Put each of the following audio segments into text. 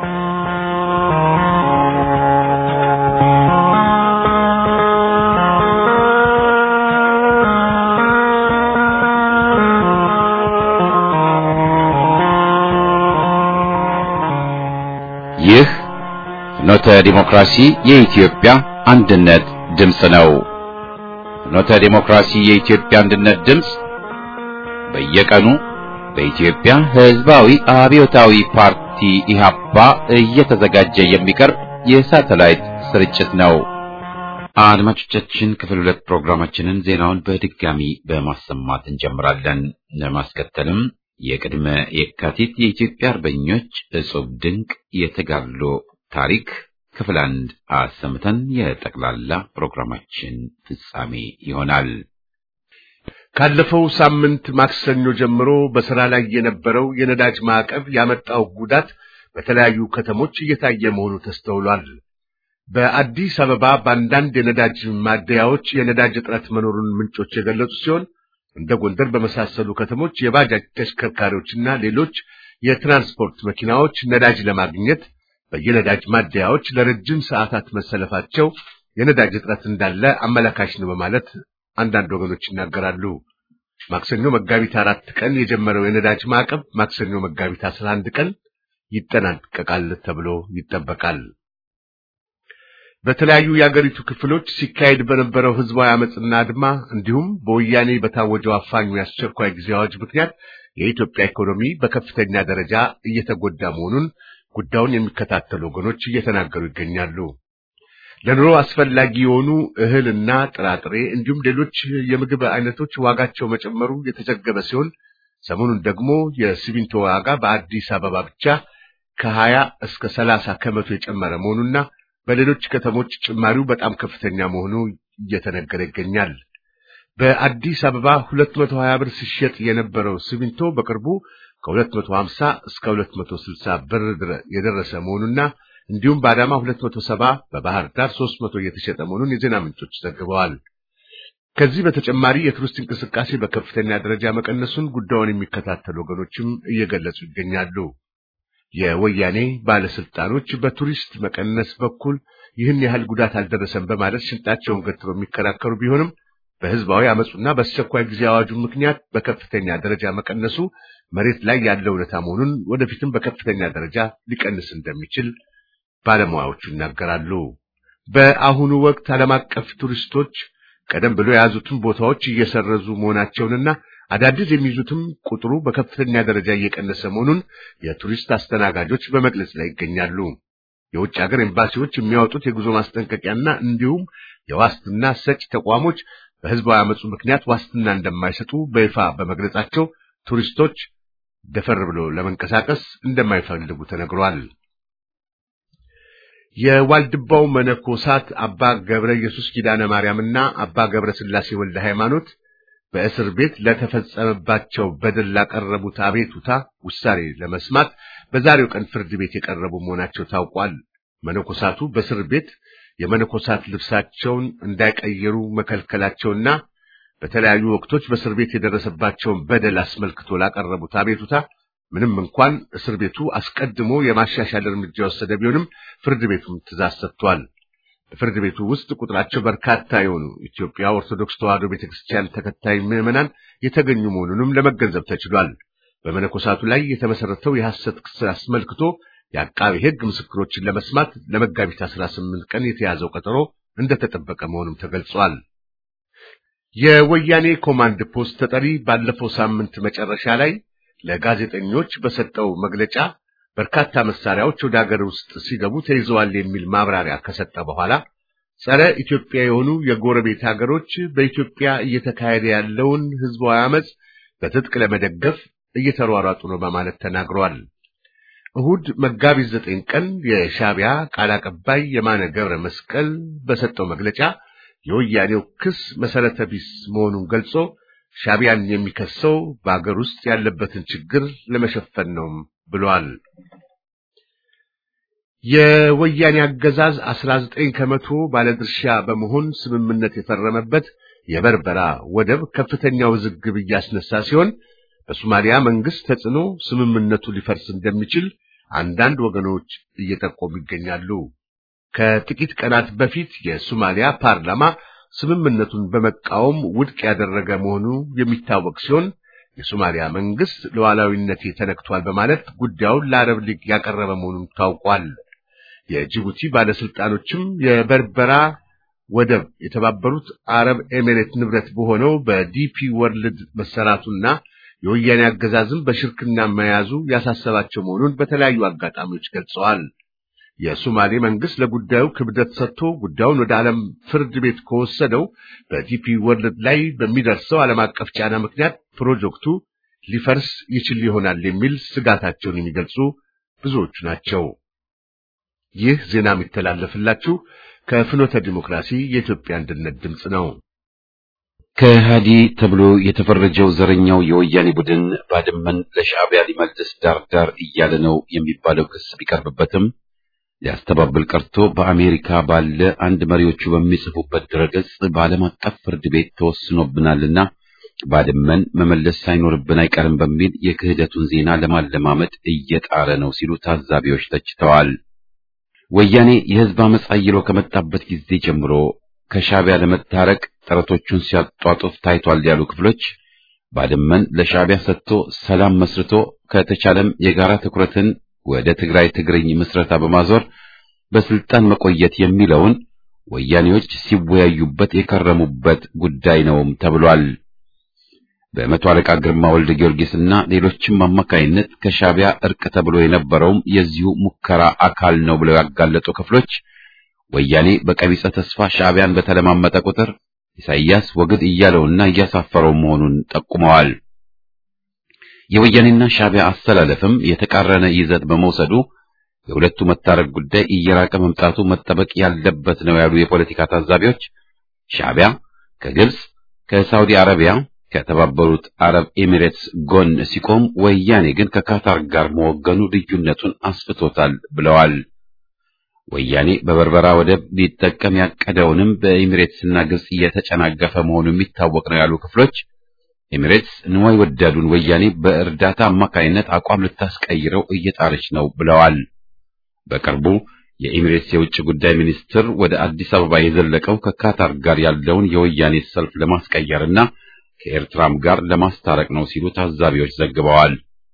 ይህ ፍኖተ ዲሞክራሲ የኢትዮጵያ አንድነት ድምፅ ነው። ፍኖተ ዲሞክራሲ የኢትዮጵያ አንድነት ድምፅ በየቀኑ በኢትዮጵያ ሕዝባዊ አብዮታዊ ፓርቲ ኢህአፓ እየተዘጋጀ የሚቀርብ የሳተላይት ስርጭት ነው። አድማጮቻችን፣ ክፍል ሁለት ፕሮግራማችንን ዜናውን በድጋሚ በማሰማት እንጀምራለን። ለማስከተልም የቅድመ የካቲት የኢትዮጵያ አርበኞች እጹብ ድንቅ የተጋድሎ ታሪክ ክፍል አንድ አሰምተን የጠቅላላ ፕሮግራማችን ፍጻሜ ይሆናል። ካለፈው ሳምንት ማክሰኞ ጀምሮ በሥራ ላይ የነበረው የነዳጅ ማዕቀብ ያመጣው ጉዳት በተለያዩ ከተሞች እየታየ መሆኑ ተስተውሏል። በአዲስ አበባ በአንዳንድ የነዳጅ ማደያዎች የነዳጅ እጥረት መኖሩን ምንጮች የገለጹ ሲሆን እንደ ጎንደር በመሳሰሉ ከተሞች የባጃጅ ተሽከርካሪዎችና ሌሎች የትራንስፖርት መኪናዎች ነዳጅ ለማግኘት በየነዳጅ ማደያዎች ለረጅም ሰዓታት መሰለፋቸው የነዳጅ እጥረት እንዳለ አመላካሽ ነው በማለት አንዳንድ ወገኖች ይናገራሉ። ማክሰኞ መጋቢት አራት ቀን የጀመረው የነዳጅ ማዕቀብ ማክሰኞ መጋቢት አስራ አንድ ቀን ይጠናቀቃል ተብሎ ይጠበቃል። በተለያዩ የአገሪቱ ክፍሎች ሲካሄድ በነበረው ህዝባዊ አመፅና አድማ እንዲሁም በወያኔ በታወጀው አፋኙ የአስቸኳይ ጊዜ አዋጅ ምክንያት የኢትዮጵያ ኢኮኖሚ በከፍተኛ ደረጃ እየተጎዳ መሆኑን ጉዳዩን የሚከታተሉ ወገኖች እየተናገሩ ይገኛሉ። ለኑሮ አስፈላጊ የሆኑ እህልና ጥራጥሬ እንዲሁም ሌሎች የምግብ አይነቶች ዋጋቸው መጨመሩ የተዘገበ ሲሆን ሰሞኑን ደግሞ የሲሚንቶ ዋጋ በአዲስ አበባ ብቻ ከሀያ እስከ ሰላሳ ከመቶ የጨመረ መሆኑና በሌሎች ከተሞች ጭማሪው በጣም ከፍተኛ መሆኑ እየተነገረ ይገኛል። በአዲስ አበባ 220 ብር ሲሸጥ የነበረው ሲሚንቶ በቅርቡ ከ250 እስከ 260 ብር የደረሰ መሆኑና እንዲሁም በአዳማ 270 በባህር ዳር 300 እየተሸጠ መሆኑን የዜና ምንጮች ዘግበዋል። ከዚህ በተጨማሪ የቱሪስት እንቅስቃሴ በከፍተኛ ደረጃ መቀነሱን ጉዳዩን የሚከታተሉ ወገኖችም እየገለጹ ይገኛሉ። የወያኔ ባለስልጣኖች በቱሪስት መቀነስ በኩል ይህን ያህል ጉዳት አልደረሰም በማለት ሽንጣቸውን ገትረው የሚከራከሩ ቢሆንም በህዝባዊ አመፁና በአስቸኳይ ጊዜ አዋጁ ምክንያት በከፍተኛ ደረጃ መቀነሱ መሬት ላይ ያለው እውነታ መሆኑን ወደፊትም በከፍተኛ ደረጃ ሊቀንስ እንደሚችል ባለሙያዎቹ ይናገራሉ። በአሁኑ ወቅት ዓለም አቀፍ ቱሪስቶች ቀደም ብሎ የያዙትን ቦታዎች እየሰረዙ መሆናቸውንና አዳዲስ የሚይዙትም ቁጥሩ በከፍተኛ ደረጃ እየቀነሰ መሆኑን የቱሪስት አስተናጋጆች በመግለጽ ላይ ይገኛሉ። የውጭ ሀገር ኤምባሲዎች የሚያወጡት የጉዞ ማስጠንቀቂያና እንዲሁም የዋስትና ሰጪ ተቋሞች በህዝባዊ አመፁ ምክንያት ዋስትና እንደማይሰጡ በይፋ በመግለጻቸው ቱሪስቶች ደፈር ብሎ ለመንቀሳቀስ እንደማይፈልጉ ተነግሯል። የዋልድባው መነኮሳት አባ ገብረ ኢየሱስ ኪዳነ ማርያምና አባ ገብረ ሥላሴ ወልደ ሃይማኖት በእስር ቤት ለተፈጸመባቸው በደል ላቀረቡት አቤቱታ ውሳኔ ለመስማት በዛሬው ቀን ፍርድ ቤት የቀረቡ መሆናቸው ታውቋል። መነኮሳቱ በእስር ቤት የመነኮሳት ልብሳቸውን እንዳይቀየሩ መከልከላቸውና በተለያዩ ወቅቶች በእስር ቤት የደረሰባቸውን በደል አስመልክቶ ላቀረቡት አቤቱታ ምንም እንኳን እስር ቤቱ አስቀድሞ የማሻሻል እርምጃ የወሰደ ቢሆንም ፍርድ ቤቱም ትእዛዝ ሰጥቷል። በፍርድ ቤቱ ውስጥ ቁጥራቸው በርካታ የሆኑ ኢትዮጵያ ኦርቶዶክስ ተዋሕዶ ቤተክርስቲያን ተከታይ ምዕመናን የተገኙ መሆኑንም ለመገንዘብ ተችሏል። በመነኮሳቱ ላይ የተመሰረተው የሐሰት ክስ አስመልክቶ የአቃቢ ሕግ ምስክሮችን ለመስማት ለመጋቢት 18 ቀን የተያዘው ቀጠሮ እንደተጠበቀ መሆኑም ተገልጿል። የወያኔ ኮማንድ ፖስት ተጠሪ ባለፈው ሳምንት መጨረሻ ላይ ለጋዜጠኞች በሰጠው መግለጫ በርካታ መሳሪያዎች ወደ ሀገር ውስጥ ሲገቡ ተይዘዋል የሚል ማብራሪያ ከሰጠ በኋላ ጸረ ኢትዮጵያ የሆኑ የጎረቤት ሀገሮች በኢትዮጵያ እየተካሄደ ያለውን ህዝባዊ አመፅ በትጥቅ ለመደገፍ እየተሯሯጡ ነው በማለት ተናግረዋል። እሁድ መጋቢት ዘጠኝ ቀን የሻዕቢያ ቃል አቀባይ የማነ ገብረ መስቀል በሰጠው መግለጫ የወያኔው ክስ መሰረተ ቢስ መሆኑን ገልጾ ሻዕቢያን የሚከሰው በአገር ውስጥ ያለበትን ችግር ለመሸፈን ነው ብሏል። የወያኔ አገዛዝ 19 ከመቶ ባለድርሻ በመሆን ስምምነት የፈረመበት የበርበራ ወደብ ከፍተኛ ውዝግብ እያስነሳ ሲሆን በሶማሊያ መንግስት ተጽዕኖ ስምምነቱ ሊፈርስ እንደሚችል አንዳንድ ወገኖች እየጠቆሙ ይገኛሉ። ከጥቂት ቀናት በፊት የሶማሊያ ፓርላማ ስምምነቱን በመቃወም ውድቅ ያደረገ መሆኑ የሚታወቅ ሲሆን የሶማሊያ መንግስት ሉዓላዊነቴ ተነክቷል በማለት ጉዳዩን ለአረብ ሊግ ያቀረበ መሆኑን ታውቋል። የጅቡቲ ባለስልጣኖችም የበርበራ ወደብ የተባበሩት አረብ ኤሚሬት ንብረት በሆነው በዲፒ ወርልድ መሰራቱና የወያኔ አገዛዝም በሽርክና መያዙ ያሳሰባቸው መሆኑን በተለያዩ አጋጣሚዎች ገልጸዋል። የሶማሌ መንግስት ለጉዳዩ ክብደት ሰጥቶ ጉዳዩን ወደ ዓለም ፍርድ ቤት ከወሰደው በዲፒ ወርልድ ላይ በሚደርሰው ዓለም አቀፍ ጫና ምክንያት ፕሮጀክቱ ሊፈርስ ይችል ይሆናል የሚል ስጋታቸውን የሚገልጹ ብዙዎቹ ናቸው። ይህ ዜና የሚተላለፍላችሁ ከፍኖተ ዲሞክራሲ የኢትዮጵያ አንድነት ድምፅ ነው። ከሃዲ ተብሎ የተፈረጀው ዘረኛው የወያኔ ቡድን ባድመን ለሻዕቢያ ሊመልስ ዳር ዳር እያለ ነው የሚባለው ክስ ቢቀርብበትም ሊያስተባብል ቀርቶ በአሜሪካ ባለ አንድ መሪዎቹ በሚጽፉበት ድረገጽ በዓለም አቀፍ ፍርድ ቤት ተወስኖብናልና ባድመን መመለስ ሳይኖርብን አይቀርም በሚል የክህደቱን ዜና ለማለማመድ እየጣረ ነው ሲሉ ታዛቢዎች ተችተዋል። ወያኔ የህዝብ አመፅ አይሎ ከመጣበት ጊዜ ጀምሮ ከሻዕቢያ ለመታረቅ ጥረቶቹን ሲያጧጡፍ ታይቷል ያሉ ክፍሎች ባድመን ለሻዕቢያ ሰጥቶ ሰላም መስርቶ ከተቻለም የጋራ ትኩረትን ወደ ትግራይ ትግርኝ ምስረታ በማዞር በስልጣን መቆየት የሚለውን ወያኔዎች ሲወያዩበት የከረሙበት ጉዳይ ነውም ተብሏል። በመቶ አለቃ ግርማ ወልደ ጊዮርጊስና ሌሎችም አማካይነት ከሻዕቢያ እርቅ ተብሎ የነበረውም የዚሁ ሙከራ አካል ነው ብለው ያጋለጡ ክፍሎች ወያኔ በቀቢጸ ተስፋ ሻዕቢያን በተለማመጠ ቁጥር ኢሳይያስ ወግድ እያለውና እያሳፈረው መሆኑን ጠቁመዋል። የወያኔና ሻዕቢያ አስተላለፍም የተቃረነ ይዘት በመውሰዱ የሁለቱ መታረቅ ጉዳይ እየራቀ መምጣቱ መጠበቅ ያለበት ነው ያሉ የፖለቲካ ታዛቢዎች ሻዕቢያ ከግብጽ፣ ከሳውዲ አረቢያ፣ ከተባበሩት አረብ ኤሚሬትስ ጎን ሲቆም፣ ወያኔ ግን ከካታር ጋር መወገኑ ልዩነቱን አስፍቶታል ብለዋል። ወያኔ በበርበራ ወደብ ሊጠቀም ያቀደውንም በኤሚሬትስና ግብጽ እየተጨናገፈ መሆኑ የሚታወቅ ነው ያሉ ክፍሎች ኤሚሬትስ ንዋይ ወዳዱን ወያኔ በእርዳታ አማካይነት አቋም ልታስቀይረው እየጣረች ነው ብለዋል። በቅርቡ የኤሚሬትስ የውጭ ጉዳይ ሚኒስትር ወደ አዲስ አበባ የዘለቀው ከካታር ጋር ያለውን የወያኔ ሰልፍ ለማስቀየርና ከኤርትራም ጋር ለማስታረቅ ነው ሲሉ ታዛቢዎች ዘግበዋል።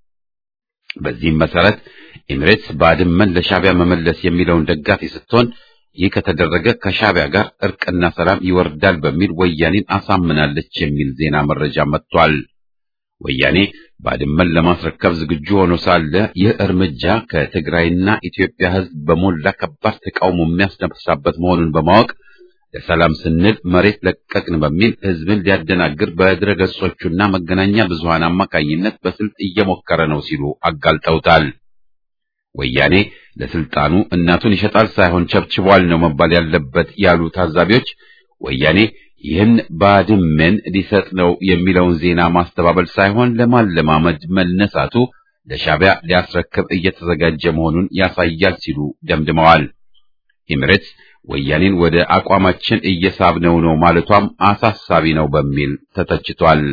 በዚህም መሰረት ኤሚሬትስ ባድመን ለሻዕቢያ መመለስ የሚለውን ደጋፊ ስትሆን ይህ ከተደረገ ከሻዕቢያ ጋር እርቅና ሰላም ይወርዳል በሚል ወያኔን አሳምናለች የሚል ዜና መረጃ መጥቷል። ወያኔ ባድመን ለማስረከብ ዝግጁ ሆኖ ሳለ ይህ እርምጃ ከትግራይና ኢትዮጵያ ሕዝብ በሞላ ከባድ ተቃውሞ የሚያስነሳበት መሆኑን በማወቅ ለሰላም ስንል መሬት ለቀቅን በሚል ሕዝብን ሊያደናግር በድረገጾቹና መገናኛ ብዙሃን አማካኝነት በስልት እየሞከረ ነው ሲሉ አጋልጠውታል። ወያኔ ለስልጣኑ እናቱን ይሸጣል ሳይሆን ቸብችቧል ነው መባል ያለበት ያሉ ታዛቢዎች ወያኔ ይህን ባድመን ሊሰጥ ነው የሚለውን ዜና ማስተባበል ሳይሆን ለማለማመድ መነሳቱ ለሻዕቢያ ሊያስረክብ እየተዘጋጀ መሆኑን ያሳያል ሲሉ ደምድመዋል። ኤሚሬትስ ወያኔን ወደ አቋማችን እየሳብነው ነው ማለቷም አሳሳቢ ነው በሚል ተተችቷል።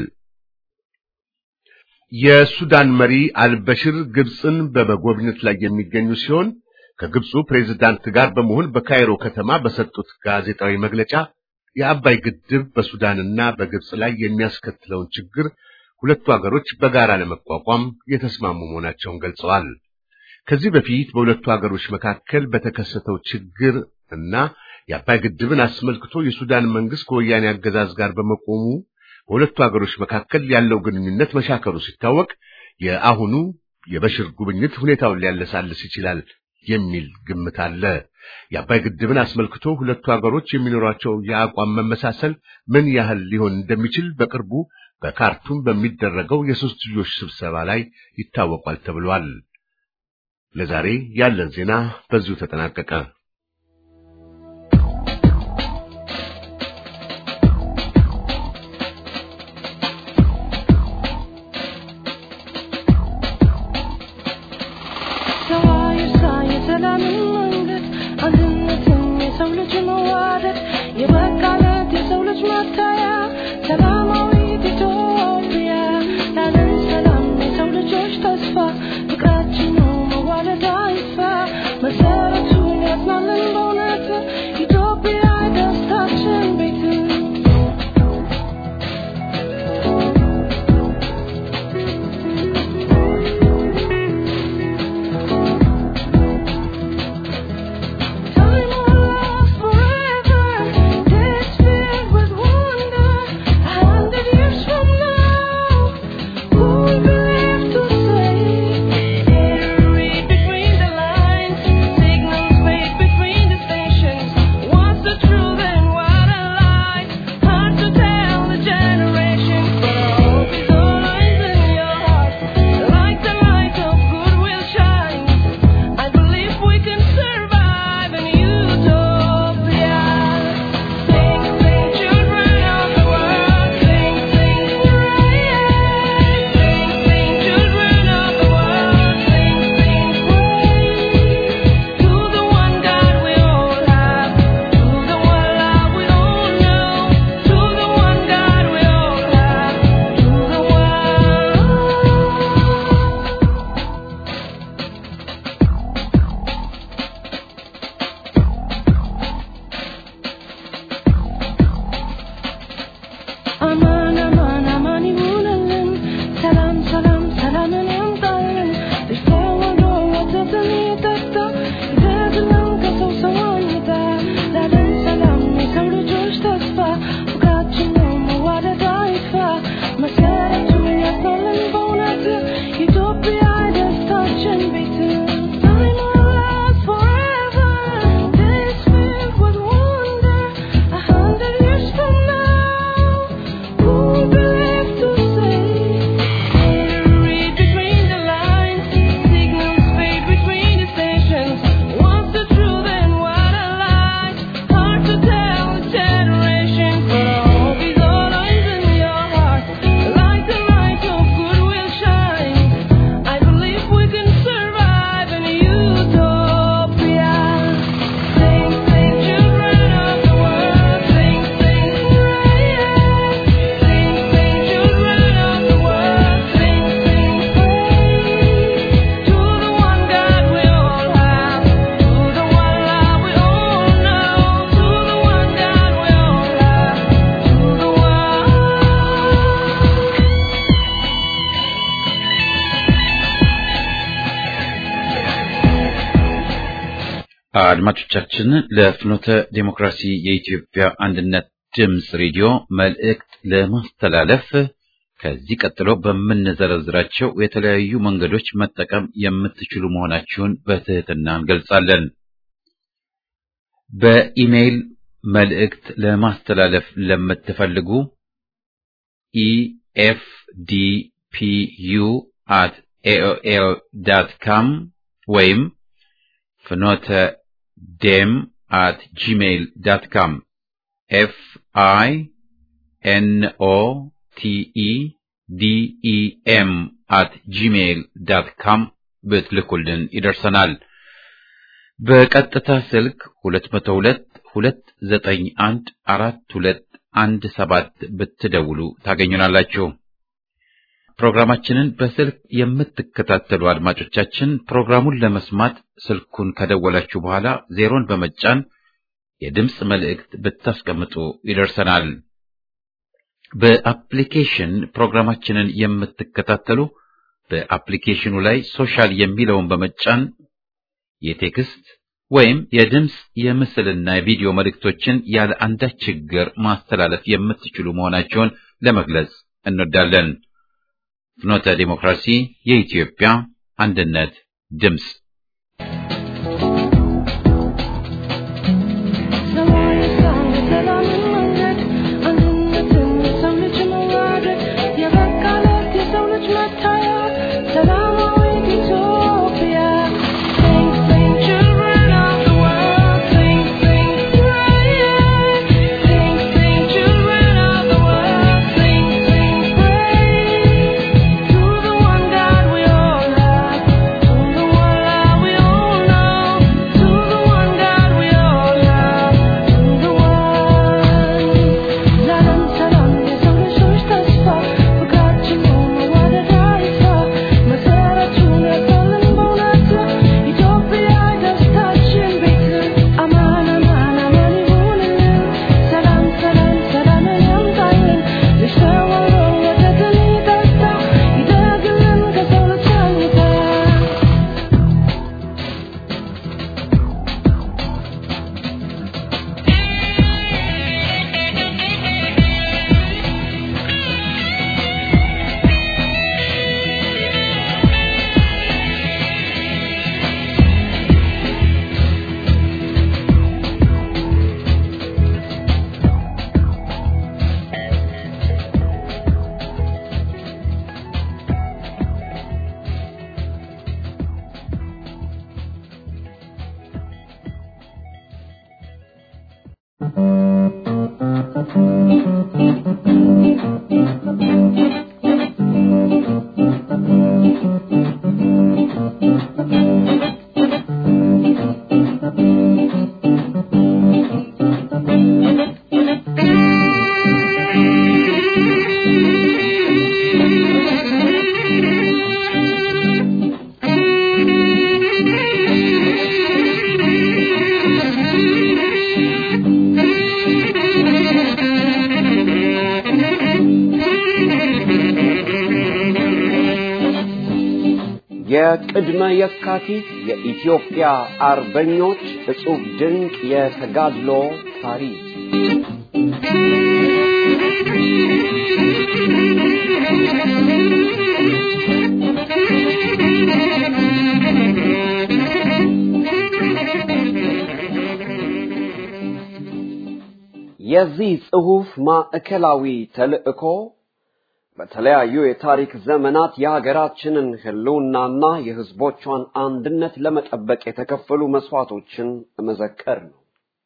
የሱዳን መሪ አልበሽር ግብፅን በመጎብኘት ላይ የሚገኙ ሲሆን ከግብፁ ፕሬዝዳንት ጋር በመሆን በካይሮ ከተማ በሰጡት ጋዜጣዊ መግለጫ የአባይ ግድብ በሱዳንና በግብፅ ላይ የሚያስከትለውን ችግር ሁለቱ ሀገሮች በጋራ ለመቋቋም የተስማሙ መሆናቸውን ገልጸዋል። ከዚህ በፊት በሁለቱ ሀገሮች መካከል በተከሰተው ችግር እና የአባይ ግድብን አስመልክቶ የሱዳን መንግስት ከወያኔ አገዛዝ ጋር በመቆሙ በሁለቱ ሀገሮች መካከል ያለው ግንኙነት መሻከሩ ሲታወቅ የአሁኑ የበሽር ጉብኝት ሁኔታውን ሊያለሳልስ ይችላል የሚል ግምት አለ። የአባይ ግድብን አስመልክቶ ሁለቱ ሀገሮች የሚኖራቸው የአቋም መመሳሰል ምን ያህል ሊሆን እንደሚችል በቅርቡ በካርቱም በሚደረገው የሶስትዮሽ ስብሰባ ላይ ይታወቋል ተብሏል። ለዛሬ ያለን ዜና በዚሁ ተጠናቀቀ። ፍቅራችን ነው መዋለዳ አድማጮቻችን ለፍኖተ ዴሞክራሲ የኢትዮጵያ አንድነት ድምፅ ሬዲዮ መልእክት ለማስተላለፍ ከዚህ ቀጥሎ በምንዘረዝራቸው የተለያዩ መንገዶች መጠቀም የምትችሉ መሆናችሁን በትህትና እንገልጻለን። በኢሜይል መልእክት ለማስተላለፍ ለምትፈልጉ ኢኤፍዲፒዩ አት ኤኦኤል ዳት ካም ወይም ፍኖተ ዴም አት ጂሜይል ዳት ካም ኤፍ አይ ኤን ኦ ቲ ኢ ዲ ኢ ኤም አት ጂሜይል ዳት ካም ብትልኩልን ይደርሰናል። በቀጥታ ስልክ 202 291 4217 ብትደውሉ ታገኙናላችሁ። ፕሮግራማችንን በስልክ የምትከታተሉ አድማጮቻችን ፕሮግራሙን ለመስማት ስልኩን ከደወላችሁ በኋላ ዜሮን በመጫን የድምፅ መልእክት ብታስቀምጡ ይደርሰናል። በአፕሊኬሽን ፕሮግራማችንን የምትከታተሉ በአፕሊኬሽኑ ላይ ሶሻል የሚለውን በመጫን የቴክስት ወይም የድምፅ የምስልና የቪዲዮ መልእክቶችን ያለ አንዳች ችግር ማስተላለፍ የምትችሉ መሆናቸውን ለመግለጽ እንወዳለን። ፍኖተ ዲሞክራሲ የኢትዮጵያ አንድነት ድምፅ የቅድመ የካቲት የኢትዮጵያ አርበኞች እጹብ ድንቅ የተጋድሎ ታሪክ የዚህ ጽሑፍ ማዕከላዊ ተልዕኮ በተለያዩ የታሪክ ዘመናት የሀገራችንን ሕልውናና የሕዝቦቿን አንድነት ለመጠበቅ የተከፈሉ መስዋዕቶችን መዘከር ነው።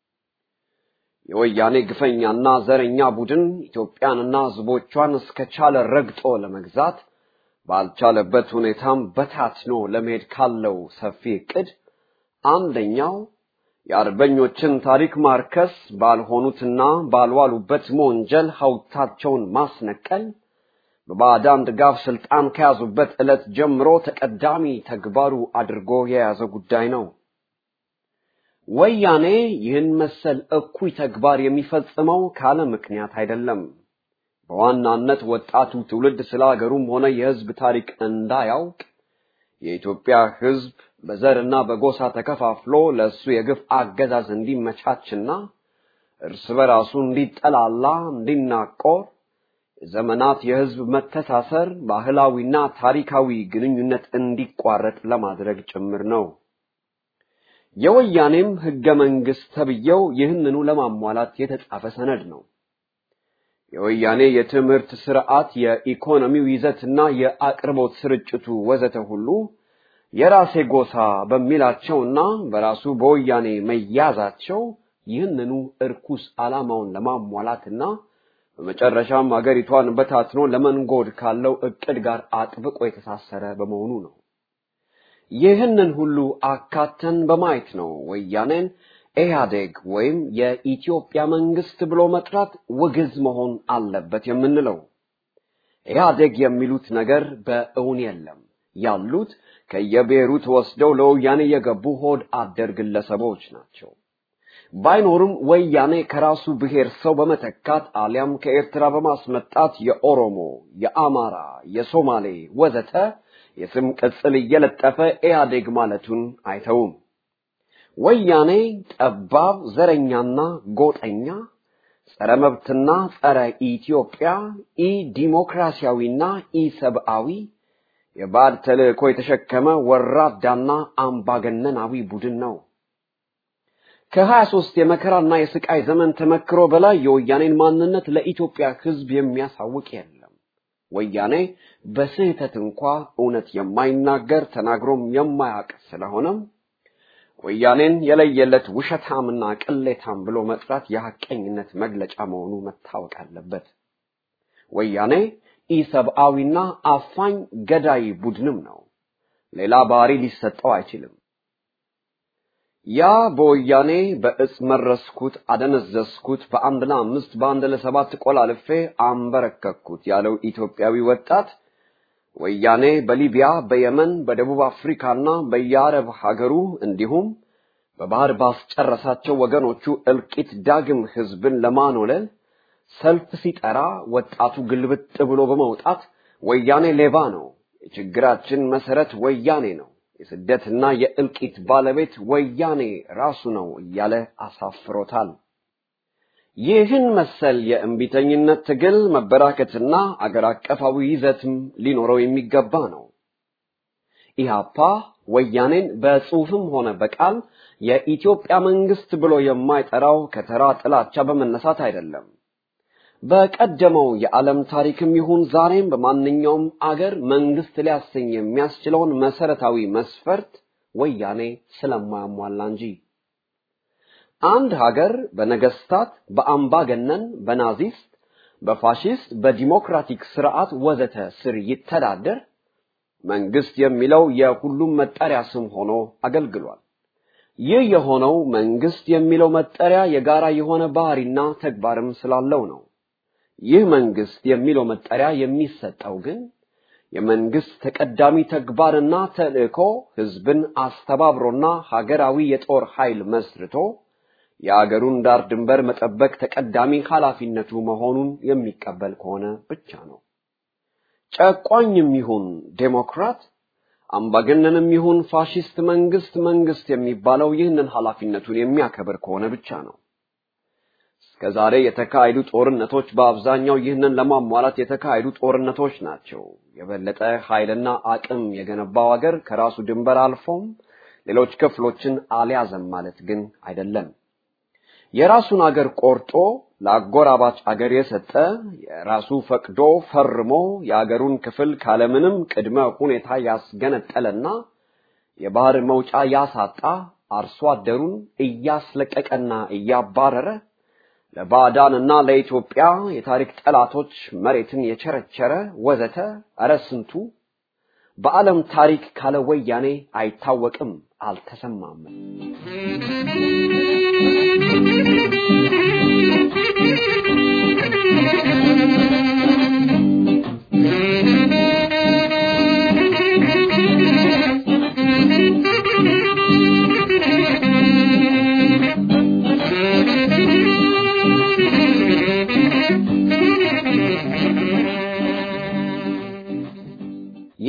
የወያኔ ግፈኛና ዘረኛ ቡድን ኢትዮጵያንና ሕዝቦቿን እስከቻለ ረግጦ ለመግዛት ባልቻለበት ሁኔታም በታትኖ ለመሄድ ካለው ሰፊ ዕቅድ አንደኛው የአርበኞችን ታሪክ ማርከስ፣ ባልሆኑትና ባልዋሉበት መወንጀል ሐውልታቸውን ማስነቀል በባዕዳን ድጋፍ ስልጣን ከያዙበት ዕለት ጀምሮ ተቀዳሚ ተግባሩ አድርጎ የያዘ ጉዳይ ነው። ወያኔ ይህን መሰል እኩይ ተግባር የሚፈጽመው ካለ ምክንያት አይደለም። በዋናነት ወጣቱ ትውልድ ስለ ሀገሩም ሆነ የሕዝብ ታሪክ እንዳያውቅ የኢትዮጵያ ሕዝብ በዘርና በጎሳ ተከፋፍሎ ለእሱ የግፍ አገዛዝ እንዲመቻችና እርስ በራሱ እንዲጠላላ፣ እንዲናቆር የዘመናት የሕዝብ መተሳሰር ባህላዊና ታሪካዊ ግንኙነት እንዲቋረጥ ለማድረግ ጭምር ነው። የወያኔም ሕገ መንግሥት ተብዬው ይህንኑ ለማሟላት የተጻፈ ሰነድ ነው። የወያኔ የትምህርት ስርዓት፣ የኢኮኖሚው ይዘትና የአቅርቦት ስርጭቱ ወዘተ ሁሉ የራሴ ጎሳ በሚላቸውና በራሱ በወያኔ መያዛቸው ይህንኑ እርኩስ ዓላማውን ለማሟላትና በመጨረሻም አገሪቷን በታትኖ ለመንጎድ ካለው እቅድ ጋር አጥብቆ የተሳሰረ በመሆኑ ነው። ይህንን ሁሉ አካተን በማየት ነው ወያኔን ኢህአዴግ ወይም የኢትዮጵያ መንግስት ብሎ መጥራት ውግዝ መሆን አለበት የምንለው። ኢህአዴግ የሚሉት ነገር በእውን የለም። ያሉት ከየብሔሩ ተወስደው ለወያኔ የገቡ ሆድ አደር ግለሰቦች ናቸው። ባይኖርም ወያኔ ከራሱ ብሔር ሰው በመተካት አሊያም ከኤርትራ በማስመጣት የኦሮሞ፣ የአማራ፣ የሶማሌ ወዘተ የስም ቅጽል እየለጠፈ ኢህአዴግ ማለቱን አይተውም። ወያኔ ጠባብ ዘረኛና ጎጠኛ፣ ጸረ መብትና ጸረ ኢትዮጵያ፣ ኢ ዲሞክራሲያዊና ኢ ሰብአዊ የባዕድ ተልእኮ የተሸከመ ወራዳና አምባገነናዊ ቡድን ነው። ከሀያ ሦስት የመከራና የስቃይ ዘመን ተመክሮ በላይ የወያኔን ማንነት ለኢትዮጵያ ሕዝብ የሚያሳውቅ የለም። ወያኔ በስህተት እንኳ እውነት የማይናገር ተናግሮም የማያውቅ ስለሆነም ወያኔን የለየለት ውሸታምና ቅሌታም ብሎ መጥራት የሐቀኝነት መግለጫ መሆኑ መታወቅ አለበት። ወያኔ ኢሰብአዊና አፋኝ ገዳይ ቡድንም ነው። ሌላ ባህሪ ሊሰጠው አይችልም። ያ በወያኔ በእጽ መረስኩት፣ አደነዘዝኩት፣ በአንድ ለአምስት በአንድ ለሰባት ቆላልፌ አንበረከኩት ያለው ኢትዮጵያዊ ወጣት ወያኔ በሊቢያ፣ በየመን፣ በደቡብ አፍሪካና በየአረብ ሀገሩ እንዲሁም በባህር ባስጨረሳቸው ወገኖቹ እልቂት ዳግም ህዝብን ለማኖለል ሰልፍ ሲጠራ ወጣቱ ግልብጥ ብሎ በመውጣት ወያኔ ሌባ ነው፣ የችግራችን መሰረት ወያኔ ነው፣ የስደትና የእልቂት ባለቤት ወያኔ ራሱ ነው እያለ አሳፍሮታል። ይህን መሰል የእምቢተኝነት ትግል መበራከትና አገር አቀፋዊ ይዘትም ሊኖረው የሚገባ ነው። ኢህአፓ ወያኔን በጽሑፍም ሆነ በቃል የኢትዮጵያ መንግስት ብሎ የማይጠራው ከተራ ጥላቻ በመነሳት አይደለም። በቀደመው የዓለም ታሪክም ይሁን ዛሬም በማንኛውም አገር መንግስት ሊያሰኝ የሚያስችለውን መሰረታዊ መስፈርት ወያኔ ስለማያሟላ እንጂ። አንድ ሀገር በነገስታት፣ በአምባገነን፣ በናዚስት፣ በፋሺስት፣ በዲሞክራቲክ ስርዓት ወዘተ ስር ይተዳደር መንግስት የሚለው የሁሉም መጠሪያ ስም ሆኖ አገልግሏል። ይህ የሆነው መንግስት የሚለው መጠሪያ የጋራ የሆነ ባህሪና ተግባርም ስላለው ነው። ይህ መንግስት የሚለው መጠሪያ የሚሰጠው ግን የመንግስት ተቀዳሚ ተግባርና ተልእኮ ህዝብን አስተባብሮና ሀገራዊ የጦር ኃይል መስርቶ የአገሩን ዳር ድንበር መጠበቅ ተቀዳሚ ኃላፊነቱ መሆኑን የሚቀበል ከሆነ ብቻ ነው። ጨቋኝም ይሁን ዴሞክራት፣ አምባገነንም ይሁን ፋሺስት መንግስት መንግስት የሚባለው ይህንን ኃላፊነቱን የሚያከብር ከሆነ ብቻ ነው። እስከዛሬ የተካሄዱ ጦርነቶች በአብዛኛው ይህንን ለማሟላት የተካሄዱ ጦርነቶች ናቸው። የበለጠ ኃይልና አቅም የገነባው አገር ከራሱ ድንበር አልፎም ሌሎች ክፍሎችን አልያዘም ማለት ግን አይደለም። የራሱን አገር ቆርጦ ለአጎራባች አገር የሰጠ የራሱ ፈቅዶ ፈርሞ የአገሩን ክፍል ካለምንም ቅድመ ሁኔታ ያስገነጠለና የባህር መውጫ ያሳጣ አርሶ አደሩን እያስለቀቀና እያባረረ ለባዕዳንና ለኢትዮጵያ የታሪክ ጠላቶች መሬትን የቸረቸረ ወዘተ እረ ስንቱ በዓለም ታሪክ ካለ ወያኔ አይታወቅም፣ አልተሰማም።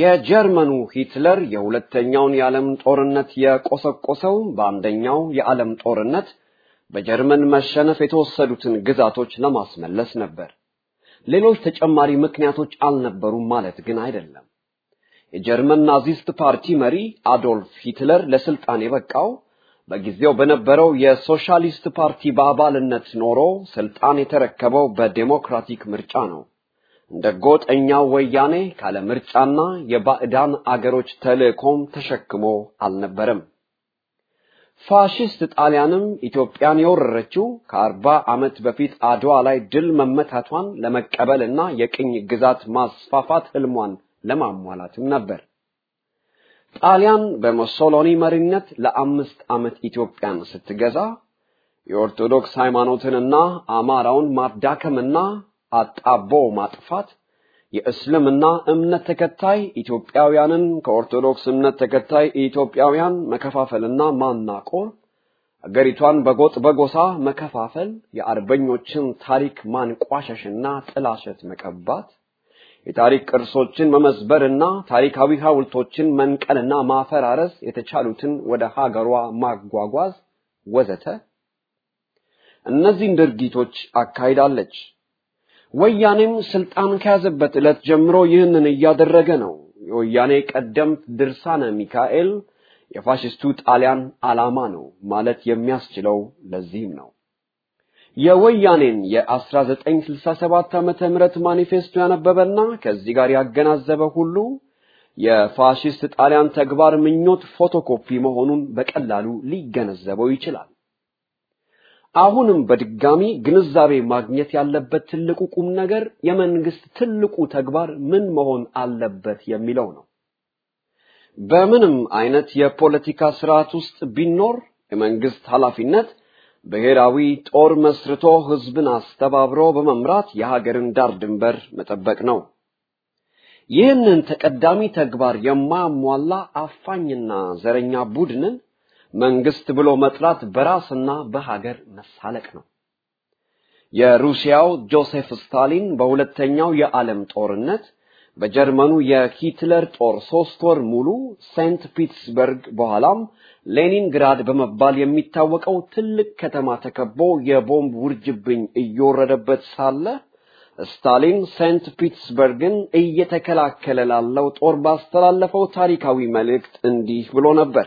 የጀርመኑ ሂትለር የሁለተኛውን የዓለም ጦርነት የቆሰቆሰው በአንደኛው የዓለም ጦርነት በጀርመን መሸነፍ የተወሰዱትን ግዛቶች ለማስመለስ ነበር። ሌሎች ተጨማሪ ምክንያቶች አልነበሩም ማለት ግን አይደለም። የጀርመን ናዚስት ፓርቲ መሪ አዶልፍ ሂትለር ለስልጣን የበቃው በጊዜው በነበረው የሶሻሊስት ፓርቲ በአባልነት ኖሮ ስልጣን የተረከበው በዴሞክራቲክ ምርጫ ነው። እንደ ጎጠኛው ወያኔ ካለ ምርጫና የባዕዳን አገሮች ተልእኮም ተሸክሞ አልነበረም። ፋሽስት ጣሊያንም ኢትዮጵያን የወረረችው ከአርባ ዓመት በፊት አድዋ ላይ ድል መመታቷን ለመቀበልና የቅኝ ግዛት ማስፋፋት ህልሟን ለማሟላትም ነበር። ጣሊያን በሙሶሎኒ መሪነት ለአምስት ዓመት ኢትዮጵያን ስትገዛ የኦርቶዶክስ ሃይማኖትንና አማራውን ማዳከምና አጣቦ ማጥፋት የእስልምና እምነት ተከታይ ኢትዮጵያውያንን ከኦርቶዶክስ እምነት ተከታይ ኢትዮጵያውያን መከፋፈልና ማናቆር፣ አገሪቷን በጎጥ በጎሳ መከፋፈል፣ የአርበኞችን ታሪክ ማንቋሸሽና ጥላሸት መቀባት፣ የታሪክ ቅርሶችን መመዝበርና ታሪካዊ ሐውልቶችን መንቀልና ማፈራረስ፣ የተቻሉትን ወደ ሀገሯ ማጓጓዝ ወዘተ እነዚህን ድርጊቶች አካሂዳለች። ወያኔም ስልጣን ከያዘበት ዕለት ጀምሮ ይህንን እያደረገ ነው። የወያኔ ቀደምት ድርሳነ ሚካኤል የፋሽስቱ ጣሊያን ዓላማ ነው ማለት የሚያስችለው ለዚህም ነው። የወያኔን የ1967 ዓመተ ምህረት ማኒፌስቶ ያነበበና ከዚህ ጋር ያገናዘበ ሁሉ የፋሽስት ጣሊያን ተግባር ምኞት ፎቶኮፒ መሆኑን በቀላሉ ሊገነዘበው ይችላል። አሁንም በድጋሚ ግንዛቤ ማግኘት ያለበት ትልቁ ቁም ነገር የመንግስት ትልቁ ተግባር ምን መሆን አለበት የሚለው ነው። በምንም አይነት የፖለቲካ ስርዓት ውስጥ ቢኖር የመንግስት ኃላፊነት ብሔራዊ ጦር መስርቶ ህዝብን አስተባብሮ በመምራት የሀገርን ዳር ድንበር መጠበቅ ነው። ይህንን ተቀዳሚ ተግባር የማያሟላ አፋኝና ዘረኛ ቡድንን መንግስት ብሎ መጥራት በራስና በሀገር መሳለቅ ነው። የሩሲያው ጆሴፍ ስታሊን በሁለተኛው የዓለም ጦርነት በጀርመኑ የሂትለር ጦር ሶስት ወር ሙሉ ሴንት ፒትስበርግ በኋላም ሌኒንግራድ በመባል የሚታወቀው ትልቅ ከተማ ተከቦ የቦምብ ውርጅብኝ እየወረደበት ሳለ ስታሊን ሴንት ፒትስበርግን እየተከላከለ ላለው ጦር ባስተላለፈው ታሪካዊ መልእክት እንዲህ ብሎ ነበር።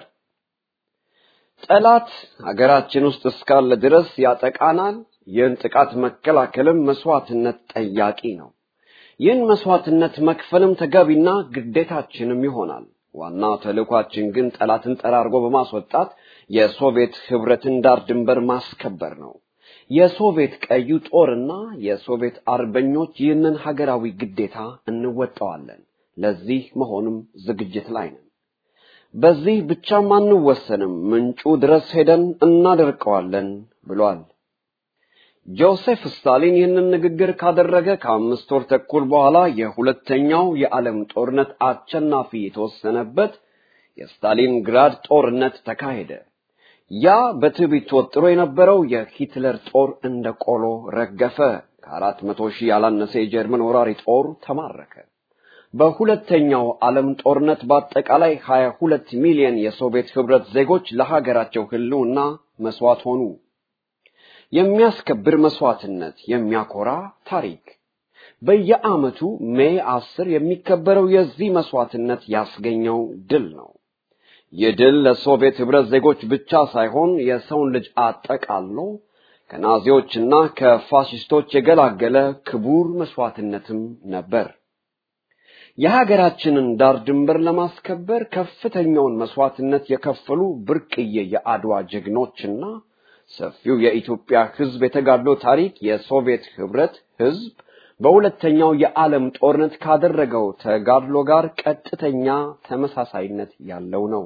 ጠላት ሀገራችን ውስጥ እስካለ ድረስ ያጠቃናል። ይህን ጥቃት መከላከልም መስዋዕትነት ጠያቂ ነው። ይህን መስዋዕትነት መክፈልም ተገቢና ግዴታችንም ይሆናል። ዋና ተልእኳችን ግን ጠላትን ጠራርጎ በማስወጣት የሶቪየት ህብረትን ዳር ድንበር ማስከበር ነው። የሶቪየት ቀዩ ጦርና የሶቪየት አርበኞች ይህንን ሀገራዊ ግዴታ እንወጣዋለን። ለዚህ መሆንም ዝግጅት ላይ ነን። በዚህ ብቻም አንወሰንም፣ ምንጩ ድረስ ሄደን እናደርቀዋለን ብሏል። ጆሴፍ ስታሊን ይህንን ንግግር ካደረገ ከአምስት ወር ተኩል በኋላ የሁለተኛው የዓለም ጦርነት አሸናፊ የተወሰነበት የስታሊንግራድ ጦርነት ተካሄደ። ያ በትዕቢት ተወጥሮ የነበረው የሂትለር ጦር እንደ ቆሎ ረገፈ። ከአራት መቶ ሺህ ያላነሰ የጀርመን ወራሪ ጦር ተማረከ። በሁለተኛው ዓለም ጦርነት በአጠቃላይ 22 ሚሊዮን የሶቪየት ህብረት ዜጎች ለሀገራቸው ህልውና መስዋዕት ሆኑ። የሚያስከብር መስዋዕትነት፣ የሚያኮራ ታሪክ። በየዓመቱ ሜይ አስር የሚከበረው የዚህ መስዋዕትነት ያስገኘው ድል ነው። ይህ ድል ለሶቪየት ህብረት ዜጎች ብቻ ሳይሆን የሰውን ልጅ አጠቃሎ ከናዚዎችና ከፋሽስቶች የገላገለ ክቡር መስዋዕትነትም ነበር። የሀገራችንን ዳር ድንበር ለማስከበር ከፍተኛውን መስዋዕትነት የከፈሉ ብርቅዬ የአድዋ ጀግኖችና ሰፊው የኢትዮጵያ ህዝብ የተጋድሎ ታሪክ የሶቪየት ህብረት ህዝብ በሁለተኛው የዓለም ጦርነት ካደረገው ተጋድሎ ጋር ቀጥተኛ ተመሳሳይነት ያለው ነው።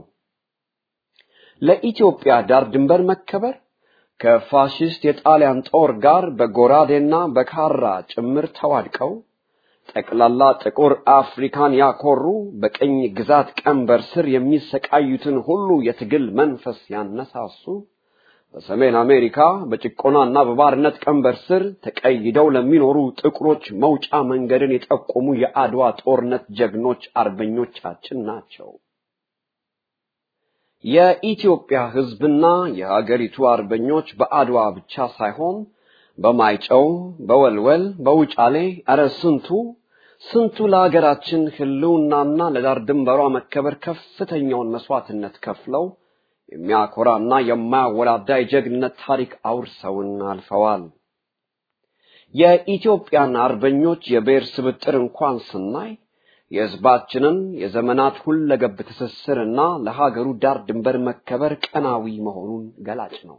ለኢትዮጵያ ዳር ድንበር መከበር ከፋሽስት የጣሊያን ጦር ጋር በጎራዴና በካራ ጭምር ተዋድቀው ጠቅላላ ጥቁር አፍሪካን ያኮሩ በቅኝ ግዛት ቀንበር ስር የሚሰቃዩትን ሁሉ የትግል መንፈስ ያነሳሱ በሰሜን አሜሪካ በጭቆናና በባርነት ቀንበር ስር ተቀይደው ለሚኖሩ ጥቁሮች መውጫ መንገድን የጠቆሙ የአድዋ ጦርነት ጀግኖች አርበኞቻችን ናቸው። የኢትዮጵያ ሕዝብና የሀገሪቱ አርበኞች በአድዋ ብቻ ሳይሆን በማይጨው፣ በወልወል፣ በውጫሌ እረ ስንቱ ስንቱ ለሀገራችን ሕልውናና ለዳር ድንበሯ መከበር ከፍተኛውን መስዋዕትነት ከፍለው የሚያኮራና የማያወላዳ የጀግንነት ታሪክ አውርሰውን አልፈዋል። የኢትዮጵያን አርበኞች የብሔር ስብጥር እንኳን ስናይ የሕዝባችንን የዘመናት ሁለገብ ትስስርና ለሀገሩ ዳር ድንበር መከበር ቀናዊ መሆኑን ገላጭ ነው።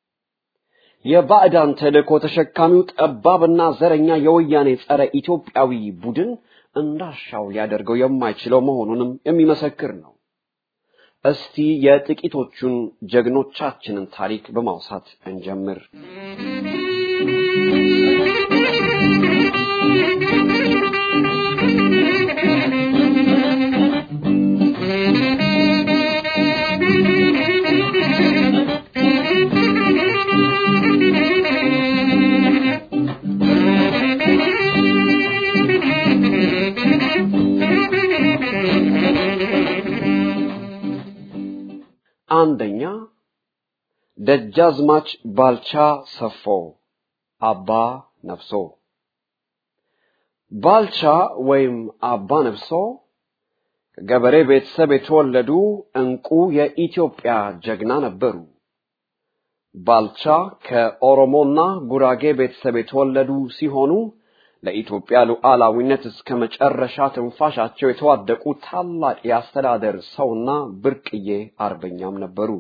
የባዕዳን ተልእኮ ተሸካሚው ጠባብና ዘረኛ የወያኔ ጸረ ኢትዮጵያዊ ቡድን እንዳሻው ሊያደርገው የማይችለው መሆኑንም የሚመሰክር ነው። እስቲ የጥቂቶቹን ጀግኖቻችንን ታሪክ በማውሳት እንጀምር። አንደኛ ደጃዝማች ባልቻ ሰፎ አባ ነፍሶ። ባልቻ ወይም አባ ነፍሶ ከገበሬ ቤተሰብ የተወለዱ እንቁ የኢትዮጵያ ጀግና ነበሩ። ባልቻ ከኦሮሞና ጉራጌ ቤተሰብ የተወለዱ ሲሆኑ ለኢትዮጵያ ሉዓላዊነት እስከ መጨረሻ ትንፋሻቸው የተዋደቁ ታላቅ የአስተዳደር ሰውና ብርቅዬ አርበኛም ነበሩ።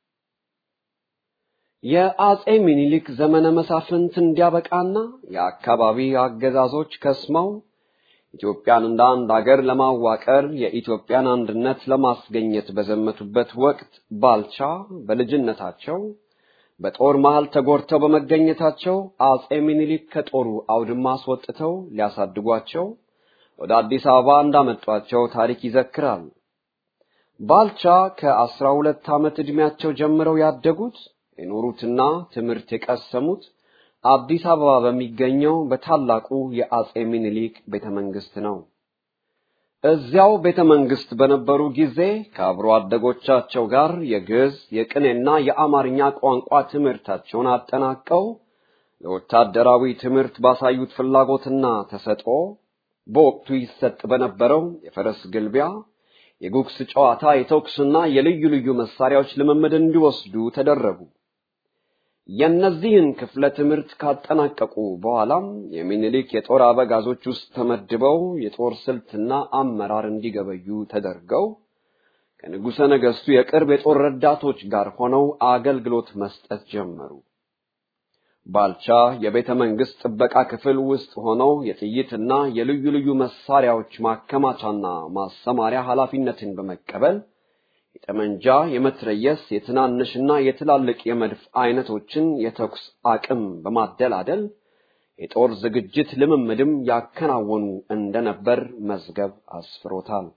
የአጼ ሚኒሊክ ዘመነ መሳፍንት እንዲያበቃና የአካባቢ አገዛዞች ከስመው ኢትዮጵያን እንደ አንድ አገር ለማዋቀር የኢትዮጵያን አንድነት ለማስገኘት በዘመቱበት ወቅት ባልቻ በልጅነታቸው በጦር መሃል ተጎድተው በመገኘታቸው አጼ ሚኒሊክ ከጦሩ አውድማ አስወጥተው ሊያሳድጓቸው ወደ አዲስ አበባ እንዳመጧቸው ታሪክ ይዘክራል። ባልቻ ከአስራ ሁለት ዓመት ዕድሜያቸው ጀምረው ያደጉት የኖሩትና ትምህርት የቀሰሙት አዲስ አበባ በሚገኘው በታላቁ የአጼ ሚኒሊክ ቤተ መንግስት ነው። እዚያው ቤተ መንግስት በነበሩ ጊዜ ከአብሮ አደጎቻቸው ጋር የግዕዝ የቅኔና የአማርኛ ቋንቋ ትምህርታቸውን አጠናቀው ለወታደራዊ ትምህርት ባሳዩት ፍላጎትና ተሰጥኦ በወቅቱ ይሰጥ በነበረው የፈረስ ግልቢያ፣ የጉግስ ጨዋታ፣ የተኩስና የልዩ ልዩ መሳሪያዎች ልምምድ እንዲወስዱ ተደረጉ። የእነዚህን ክፍለ ትምህርት ካጠናቀቁ በኋላም የሚኒሊክ የጦር አበጋዞች ውስጥ ተመድበው የጦር ስልትና አመራር እንዲገበዩ ተደርገው ከንጉሠ ነገሥቱ የቅርብ የጦር ረዳቶች ጋር ሆነው አገልግሎት መስጠት ጀመሩ። ባልቻ የቤተ መንግስት ጥበቃ ክፍል ውስጥ ሆነው የጥይትና የልዩ ልዩ መሳሪያዎች ማከማቻና ማሰማሪያ ኃላፊነትን በመቀበል የጠመንጃ፣ የመትረየስ፣ የትናንሽና የትላልቅ የመድፍ አይነቶችን የተኩስ አቅም በማደላደል የጦር ዝግጅት ልምምድም ያከናወኑ እንደነበር መዝገብ አስፍሮታል።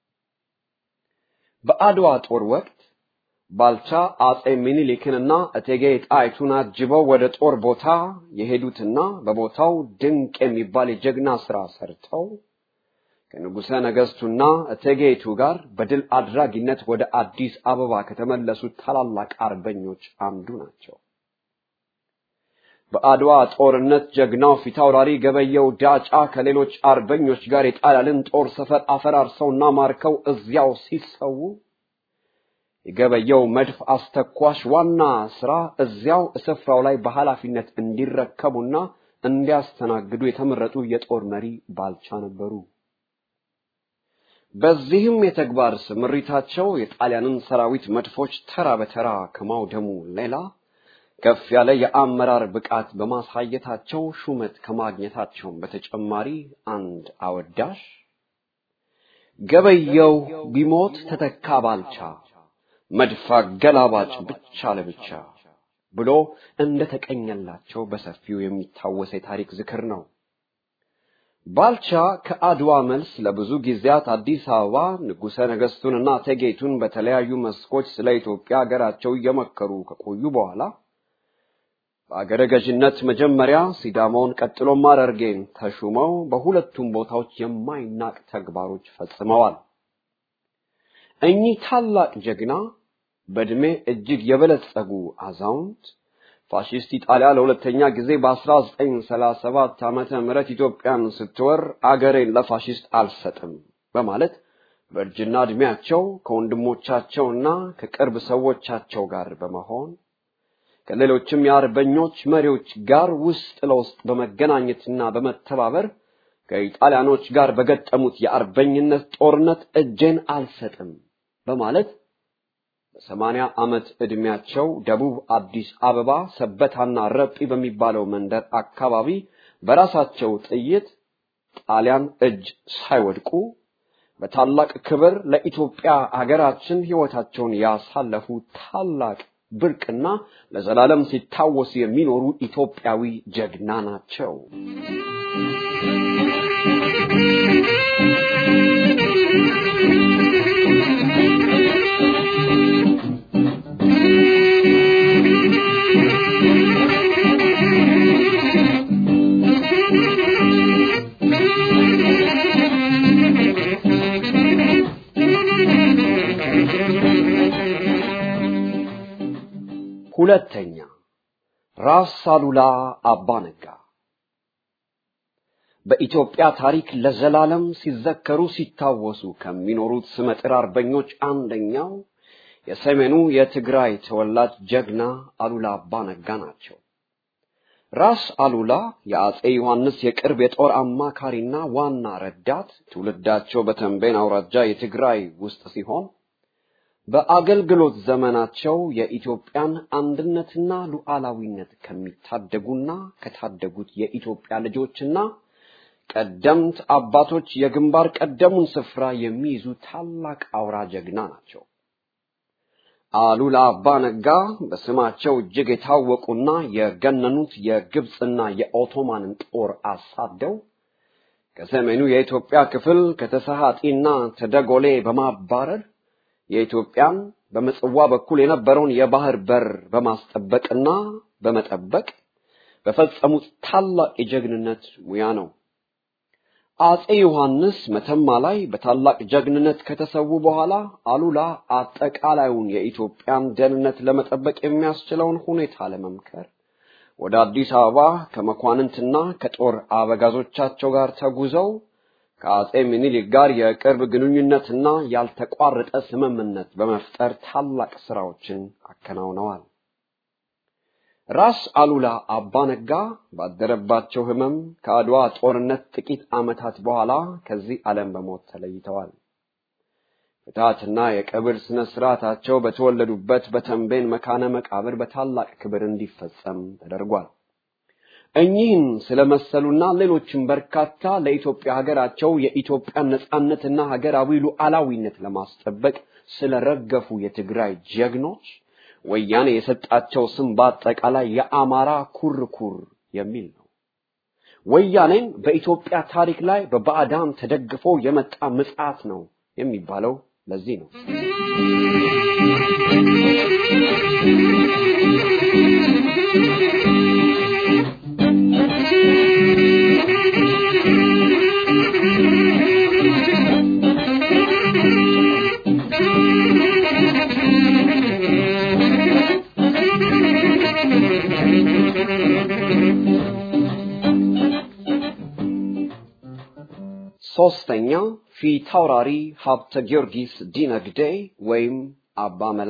በአድዋ ጦር ወቅት ባልቻ አጼ ሚኒሊክንና እቴጌ ጣይቱን አጅበው ወደ ጦር ቦታ የሄዱትና በቦታው ድንቅ የሚባል የጀግና ሥራ ሰርተው ከንጉሠ ነገሥቱና እቴጌይቱ ጋር በድል አድራጊነት ወደ አዲስ አበባ ከተመለሱት ታላላቅ አርበኞች አንዱ ናቸው። በአድዋ ጦርነት ጀግናው ፊታውራሪ ገበየው ዳጫ ከሌሎች አርበኞች ጋር የጣሊያንን ጦር ሰፈር አፈራርሰውና ማርከው እዚያው ሲሰዉ የገበየው መድፍ አስተኳሽ ዋና ስራ እዚያው ስፍራው ላይ በኃላፊነት እንዲረከቡና እንዲያስተናግዱ የተመረጡ የጦር መሪ ባልቻ ነበሩ። በዚህም የተግባር ስምሪታቸው የጣሊያንን ሰራዊት መድፎች ተራ በተራ ከማውደሙ ሌላ ከፍ ያለ የአመራር ብቃት በማሳየታቸው ሹመት ከማግኘታቸውም በተጨማሪ አንድ አወዳሽ ገበየው ቢሞት ተተካ ባልቻ መድፍ አገላባጭ ብቻ ለብቻ ብሎ እንደተቀኘላቸው በሰፊው የሚታወስ የታሪክ ዝክር ነው። ባልቻ ከአድዋ መልስ ለብዙ ጊዜያት አዲስ አበባ ንጉሠ ነገሥቱንና እቴጌይቱን በተለያዩ መስኮች ስለ ኢትዮጵያ ሀገራቸው እየመከሩ ከቆዩ በኋላ በአገረ ገዥነት መጀመሪያ ሲዳማውን ቀጥሎም ሐረርጌን ተሹመው በሁለቱም ቦታዎች የማይናቅ ተግባሮች ፈጽመዋል። እኚህ ታላቅ ጀግና በዕድሜ እጅግ የበለጸጉ አዛውንት ፋሺስት ኢጣሊያ ለሁለተኛ ጊዜ በ1937 ዓመተ ምህረት ኢትዮጵያን ስትወር አገሬን ለፋሺስት አልሰጥም በማለት በእርጅና ዕድሜያቸው ከወንድሞቻቸውና ከቅርብ ሰዎቻቸው ጋር በመሆን ከሌሎችም የአርበኞች መሪዎች ጋር ውስጥ ለውስጥ በመገናኘትና በመተባበር ከኢጣሊያኖች ጋር በገጠሙት የአርበኝነት ጦርነት እጄን አልሰጥም በማለት በሰማንያ ዓመት ዕድሜያቸው ደቡብ አዲስ አበባ ሰበታና ረጲ በሚባለው መንደር አካባቢ በራሳቸው ጥይት ጣሊያን እጅ ሳይወድቁ በታላቅ ክብር ለኢትዮጵያ አገራችን ሕይወታቸውን ያሳለፉ ታላቅ ብርቅና ለዘላለም ሲታወሱ የሚኖሩ ኢትዮጵያዊ ጀግና ናቸው። ሁለተኛ ራስ አሉላ አባ ነጋ በኢትዮጵያ ታሪክ ለዘላለም ሲዘከሩ ሲታወሱ ከሚኖሩት ስመጥር አርበኞች አንደኛው የሰሜኑ የትግራይ ተወላጅ ጀግና አሉላ አባ ነጋ ናቸው። ራስ አሉላ የአጼ ዮሐንስ የቅርብ የጦር አማካሪና ዋና ረዳት፣ ትውልዳቸው በተንቤን አውራጃ የትግራይ ውስጥ ሲሆን በአገልግሎት ዘመናቸው የኢትዮጵያን አንድነትና ሉዓላዊነት ከሚታደጉና ከታደጉት የኢትዮጵያ ልጆችና ቀደምት አባቶች የግንባር ቀደሙን ስፍራ የሚይዙ ታላቅ አውራ ጀግና ናቸው። አሉላ አባ ነጋ በስማቸው እጅግ የታወቁና የገነኑት የግብፅና የኦቶማንን ጦር አሳደው ከሰሜኑ የኢትዮጵያ ክፍል ከተሰሃጢና ተደጎሌ በማባረር የኢትዮጵያን በምጽዋ በኩል የነበረውን የባህር በር በማስጠበቅና በመጠበቅ በፈጸሙት ታላቅ የጀግንነት ሙያ ነው። አጼ ዮሐንስ መተማ ላይ በታላቅ ጀግንነት ከተሰዉ በኋላ አሉላ አጠቃላዩን የኢትዮጵያን ደህንነት ለመጠበቅ የሚያስችለውን ሁኔታ ለመምከር ወደ አዲስ አበባ ከመኳንንትና ከጦር አበጋዞቻቸው ጋር ተጉዘው ከአጼ ምኒልክ ጋር የቅርብ ግንኙነትና ያልተቋረጠ ስምምነት በመፍጠር ታላቅ ስራዎችን አከናውነዋል። ራስ አሉላ አባ ነጋ ባደረባቸው ሕመም ከአድዋ ጦርነት ጥቂት ዓመታት በኋላ ከዚህ ዓለም በሞት ተለይተዋል። ፍትሐትና የቀብር ስነ ስርዓታቸው በተወለዱበት በተንቤን መካነ መቃብር በታላቅ ክብር እንዲፈጸም ተደርጓል። እኚህን ስለመሰሉና ሌሎችም በርካታ ለኢትዮጵያ ሀገራቸው የኢትዮጵያን ነጻነትና ሀገራዊ ሉዓላዊነት ለማስጠበቅ ስለረገፉ የትግራይ ጀግኖች ወያኔ የሰጣቸው ስም በአጠቃላይ የአማራ ኩርኩር የሚል ነው። ወያኔን በኢትዮጵያ ታሪክ ላይ በባዕዳን ተደግፎ የመጣ ምጽዓት ነው የሚባለው ለዚህ ነው። ሶስተኛ ፊታውራሪ ሀብተ ጊዮርጊስ ዲነግዴ ወይም አባ መላ።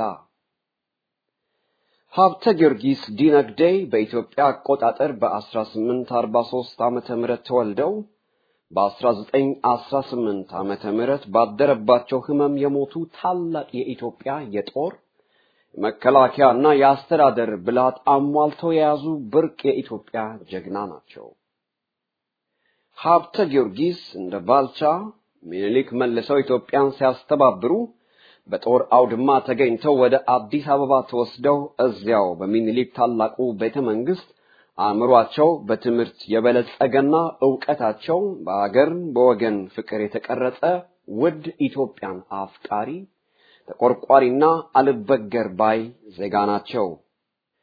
ሀብተ ጊዮርጊስ ዲነግዴ በኢትዮጵያ አቆጣጠር በ1843 ዓመተ ምህረት ተወልደው በ1918 ዓመተ ምህረት ባደረባቸው ህመም የሞቱ ታላቅ የኢትዮጵያ የጦር መከላከያና የአስተዳደር ብልሃት አሟልተው የያዙ ብርቅ የኢትዮጵያ ጀግና ናቸው። ሀብተ ጊዮርጊስ እንደ ባልቻ ሚኒሊክ መልሰው ኢትዮጵያን ሲያስተባብሩ በጦር አውድማ ተገኝተው ወደ አዲስ አበባ ተወስደው እዚያው በሚኒሊክ ታላቁ ቤተ መንግስት አእምሯቸው በትምህርት የበለጸገና ዕውቀታቸው በአገር በወገን ፍቅር የተቀረጸ ውድ ኢትዮጵያን አፍቃሪ ተቆርቋሪና አልበገር ባይ ዜጋ ናቸው።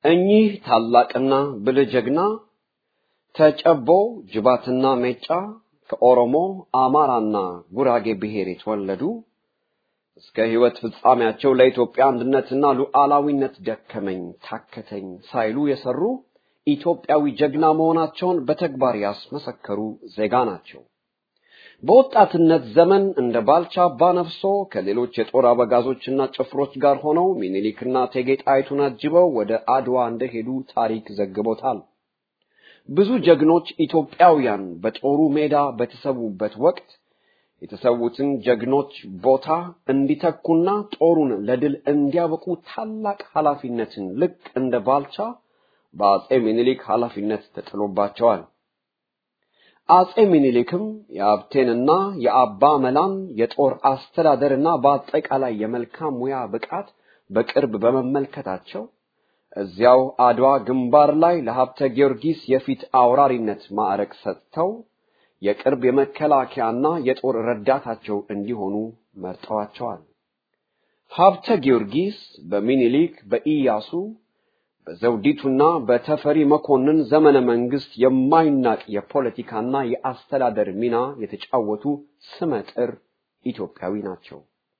እኚህ ታላቅና ብልህ ጀግና ተጨቦ ጅባትና ሜጫ ከኦሮሞ አማራና ጉራጌ ብሔር የተወለዱ እስከ ሕይወት ፍጻሜያቸው ለኢትዮጵያ አንድነትና ሉዓላዊነት ደከመኝ ታከተኝ ሳይሉ የሰሩ ኢትዮጵያዊ ጀግና መሆናቸውን በተግባር ያስመሰከሩ ዜጋ ናቸው። በወጣትነት ዘመን እንደ ባልቻ አባነፍሶ ከሌሎች የጦር አበጋዞችና ጭፍሮች ጋር ሆነው ሚኒሊክና እቴጌ ጣይቱን አጅበው ወደ አድዋ እንደሄዱ ታሪክ ዘግቦታል። ብዙ ጀግኖች ኢትዮጵያውያን በጦሩ ሜዳ በተሰዉበት ወቅት የተሰዉትን ጀግኖች ቦታ እንዲተኩና ጦሩን ለድል እንዲያበቁ ታላቅ ኃላፊነትን ልክ እንደ ባልቻ በአጼ ሚኒሊክ ኃላፊነት ተጥሎባቸዋል። አጼ ሚኒሊክም የአብቴንና የአባ መላን የጦር አስተዳደርና በአጠቃላይ የመልካም ሙያ ብቃት በቅርብ በመመልከታቸው እዚያው አድዋ ግንባር ላይ ለሀብተ ጊዮርጊስ የፊት አውራሪነት ማዕረግ ሰጥተው የቅርብ የመከላከያና የጦር ረዳታቸው እንዲሆኑ መርጠዋቸዋል። ሀብተ ጊዮርጊስ በሚኒሊክ በኢያሱ በዘውዲቱና በተፈሪ መኮንን ዘመነ መንግስት የማይናቅ የፖለቲካና የአስተዳደር ሚና የተጫወቱ ስመጥር ኢትዮጵያዊ ናቸው።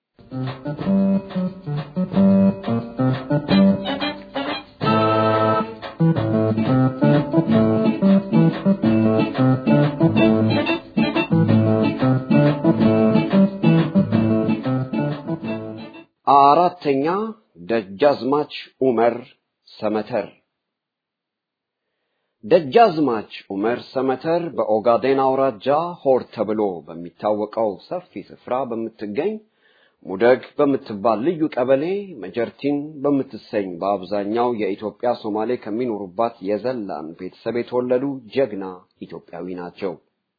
አራተኛ ደጃዝማች ኡመር ሰመተር ደጃዝማች ኡመር ሰመተር በኦጋዴን አውራጃ ሆር ተብሎ በሚታወቀው ሰፊ ስፍራ በምትገኝ ሙደግ በምትባል ልዩ ቀበሌ መጀርቲን በምትሰኝ በአብዛኛው የኢትዮጵያ ሶማሌ ከሚኖሩባት የዘላን ቤተሰብ የተወለዱ ጀግና ኢትዮጵያዊ ናቸው።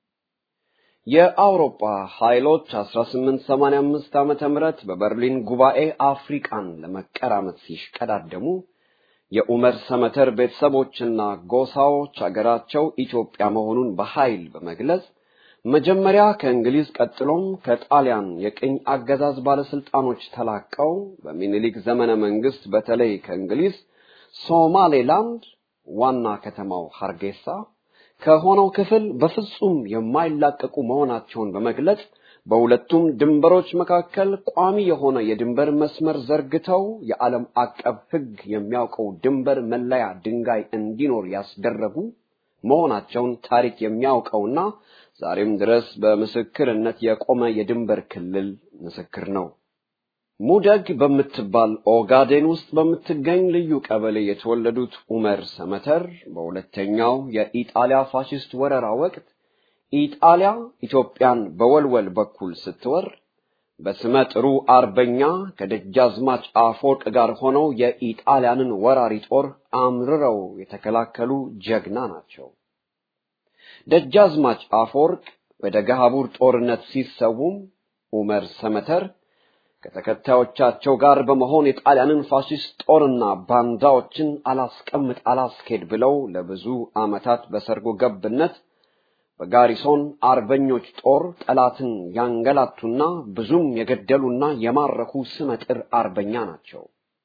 የአውሮፓ ኃይሎች 1885 ዓመተ ምህረት በበርሊን ጉባኤ አፍሪቃን ለመቀራመት ሲሽቀዳደሙ የኡመር ሰመተር ቤተሰቦችና ጎሳዎች አገራቸው ኢትዮጵያ መሆኑን በኃይል በመግለጽ መጀመሪያ ከእንግሊዝ ቀጥሎም ከጣሊያን የቅኝ አገዛዝ ባለስልጣኖች ተላቀው በሚኒሊክ ዘመነ መንግስት በተለይ ከእንግሊዝ ሶማሌላንድ ዋና ከተማው ሀርጌሳ ከሆነው ክፍል በፍጹም የማይላቀቁ መሆናቸውን በመግለጽ በሁለቱም ድንበሮች መካከል ቋሚ የሆነ የድንበር መስመር ዘርግተው የዓለም አቀፍ ሕግ የሚያውቀው ድንበር መለያ ድንጋይ እንዲኖር ያስደረጉ መሆናቸውን ታሪክ የሚያውቀውና ዛሬም ድረስ በምስክርነት የቆመ የድንበር ክልል ምስክር ነው። ሙደግ በምትባል ኦጋዴን ውስጥ በምትገኝ ልዩ ቀበሌ የተወለዱት ኡመር ሰመተር በሁለተኛው የኢጣሊያ ፋሽስት ወረራ ወቅት ኢጣሊያ ኢትዮጵያን በወልወል በኩል ስትወር በስመ ጥሩ አርበኛ ከደጃዝማች አፈወርቅ ጋር ሆነው የኢጣሊያንን ወራሪ ጦር አምርረው የተከላከሉ ጀግና ናቸው። ደጃዝማች አፈወርቅ በደገሃቡር ጦርነት ሲሰውም ኡመር ሰመተር ከተከታዮቻቸው ጋር በመሆን የጣሊያንን ፋሽስት ጦርና ባንዳዎችን አላስቀምጥ አላስኬድ ብለው ለብዙ ዓመታት በሰርጎ ገብነት በጋሪሶን አርበኞች ጦር ጠላትን ያንገላቱና ብዙም የገደሉና የማረኩ ስመጥር አርበኛ ናቸው።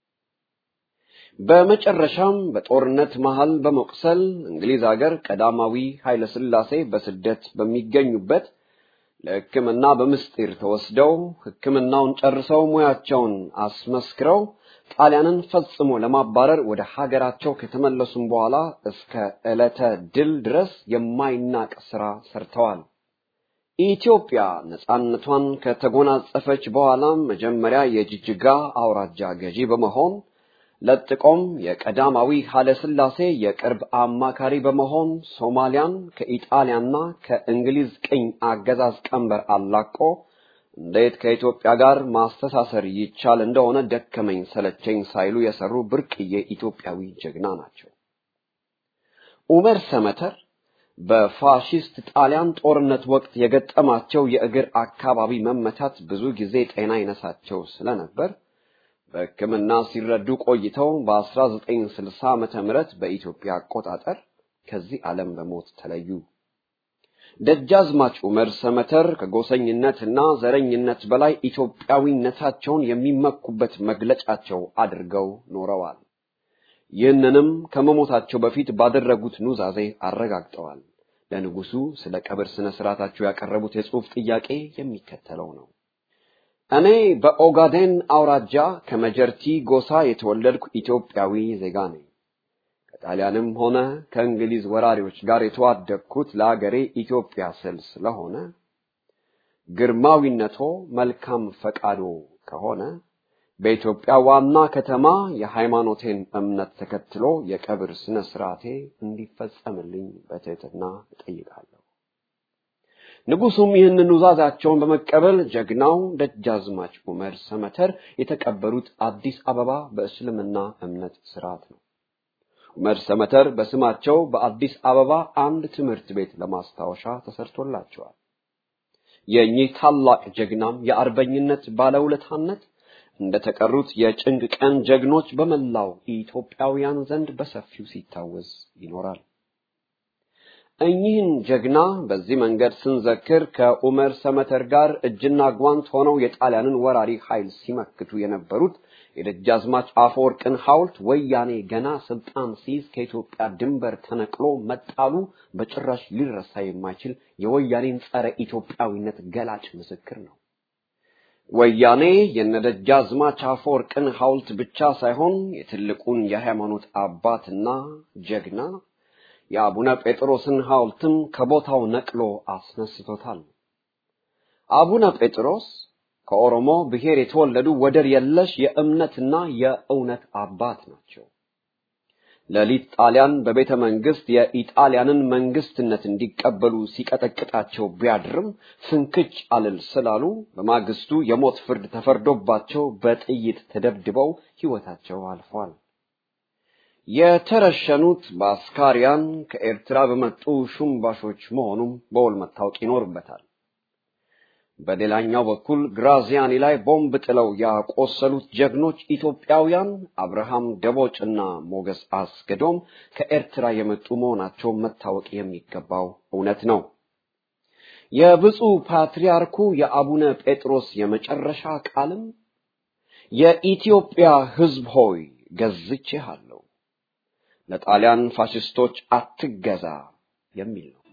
በመጨረሻም በጦርነት መሃል በመቁሰል እንግሊዝ ሀገር ቀዳማዊ ኃይለ ሥላሴ በስደት በሚገኙበት ለሕክምና በምስጢር ተወስደው ሕክምናውን ጨርሰው ሙያቸውን አስመስክረው ጣሊያንን ፈጽሞ ለማባረር ወደ ሀገራቸው ከተመለሱም በኋላ እስከ ዕለተ ድል ድረስ የማይናቅ ሥራ ሰርተዋል። ኢትዮጵያ ነጻነቷን ከተጎናጸፈች በኋላም መጀመሪያ የጅጅጋ አውራጃ ገዢ በመሆን ለጥቆም የቀዳማዊ ኃይለ ሥላሴ የቅርብ አማካሪ በመሆን ሶማሊያን ከኢጣሊያና ከእንግሊዝ ቅኝ አገዛዝ ቀንበር አላቆ እንዴት ከኢትዮጵያ ጋር ማስተሳሰር ይቻል እንደሆነ ደከመኝ ሰለቸኝ ሳይሉ የሰሩ ብርቅዬ ኢትዮጵያዊ ጀግና ናቸው። ኡመር ሰመተር በፋሺስት ጣሊያን ጦርነት ወቅት የገጠማቸው የእግር አካባቢ መመታት ብዙ ጊዜ ጤና ይነሳቸው ስለነበር በሕክምና ሲረዱ ቆይተው በ1960 ዓመተ ምህረት በኢትዮጵያ አቆጣጠር ከዚህ ዓለም በሞት ተለዩ። ደጃዝማች ኡመር ሰመተር ከጎሰኝነትና ዘረኝነት በላይ ኢትዮጵያዊነታቸውን የሚመኩበት መግለጫቸው አድርገው ኖረዋል። ይህንንም ከመሞታቸው በፊት ባደረጉት ኑዛዜ አረጋግጠዋል። ለንጉሱ ስለ ቀብር ስነ ስርዓታቸው ያቀረቡት የጽሑፍ ጥያቄ የሚከተለው ነው። እኔ በኦጋዴን አውራጃ ከመጀርቲ ጎሳ የተወለድኩ ኢትዮጵያዊ ዜጋ ነኝ። ከጣሊያንም ሆነ ከእንግሊዝ ወራሪዎች ጋር የተዋደቅኩት ለአገሬ ኢትዮጵያ ስል ስለሆነ ግርማዊነቶ መልካም ፈቃዶ ከሆነ በኢትዮጵያ ዋና ከተማ የሃይማኖቴን እምነት ተከትሎ የቀብር ስነ ስርዓቴ እንዲፈጸምልኝ በትህትና እጠይቃለሁ። ንጉሱም ይህንን ኑዛዛቸውን በመቀበል ጀግናው ደጃዝማች ዑመር ሰመተር የተቀበሩት አዲስ አበባ በእስልምና እምነት ስርዓት ነው። ዑመር ሰመተር በስማቸው በአዲስ አበባ አንድ ትምህርት ቤት ለማስታወሻ ተሰርቶላቸዋል። የእኚህ ታላቅ ጀግናም የአርበኝነት ባለውለታነት እንደተቀሩት የጭንቅ ቀን ጀግኖች በመላው ኢትዮጵያውያን ዘንድ በሰፊው ሲታወስ ይኖራል። እኚህን ጀግና በዚህ መንገድ ስንዘክር ከኡመር ሰመተር ጋር እጅና ጓንት ሆነው የጣሊያንን ወራሪ ኃይል ሲመክቱ የነበሩት የደጃዝማች አፈወርቅን ሐውልት ወያኔ ገና ስልጣን ሲይዝ ከኢትዮጵያ ድንበር ተነቅሎ መጣሉ በጭራሽ ሊረሳ የማይችል የወያኔን ጸረ ኢትዮጵያዊነት ገላጭ ምስክር ነው። ወያኔ የነደጃዝማች አፈወርቅን ሐውልት ብቻ ሳይሆን የትልቁን የሃይማኖት አባትና ጀግና የአቡነ ጴጥሮስን ሐውልትም ከቦታው ነቅሎ አስነስቶታል። አቡነ ጴጥሮስ ከኦሮሞ ብሔር የተወለዱ ወደር የለሽ የእምነትና የእውነት አባት ናቸው። ሌሊት ጣሊያን በቤተ መንግስት የኢጣሊያንን መንግስትነት እንዲቀበሉ ሲቀጠቅጣቸው ቢያድርም ፍንክች አልል ስላሉ በማግስቱ የሞት ፍርድ ተፈርዶባቸው በጥይት ተደብድበው ሕይወታቸው አልፏል። የተረሸኑት በአስካሪያን ከኤርትራ በመጡ ሹምባሾች መሆኑም በውል መታወቅ ይኖርበታል። በሌላኛው በኩል ግራዚያኒ ላይ ቦምብ ጥለው ያቆሰሉት ጀግኖች ኢትዮጵያውያን አብርሃም ደቦጭና ሞገስ አስገዶም ከኤርትራ የመጡ መሆናቸው መታወቅ የሚገባው እውነት ነው። የብፁዕ ፓትርያርኩ የአቡነ ጴጥሮስ የመጨረሻ ቃልም የኢትዮጵያ ሕዝብ ሆይ ገዝቼሃለሁ፣ ለጣሊያን ፋሽስቶች አትገዛ የሚል ነው።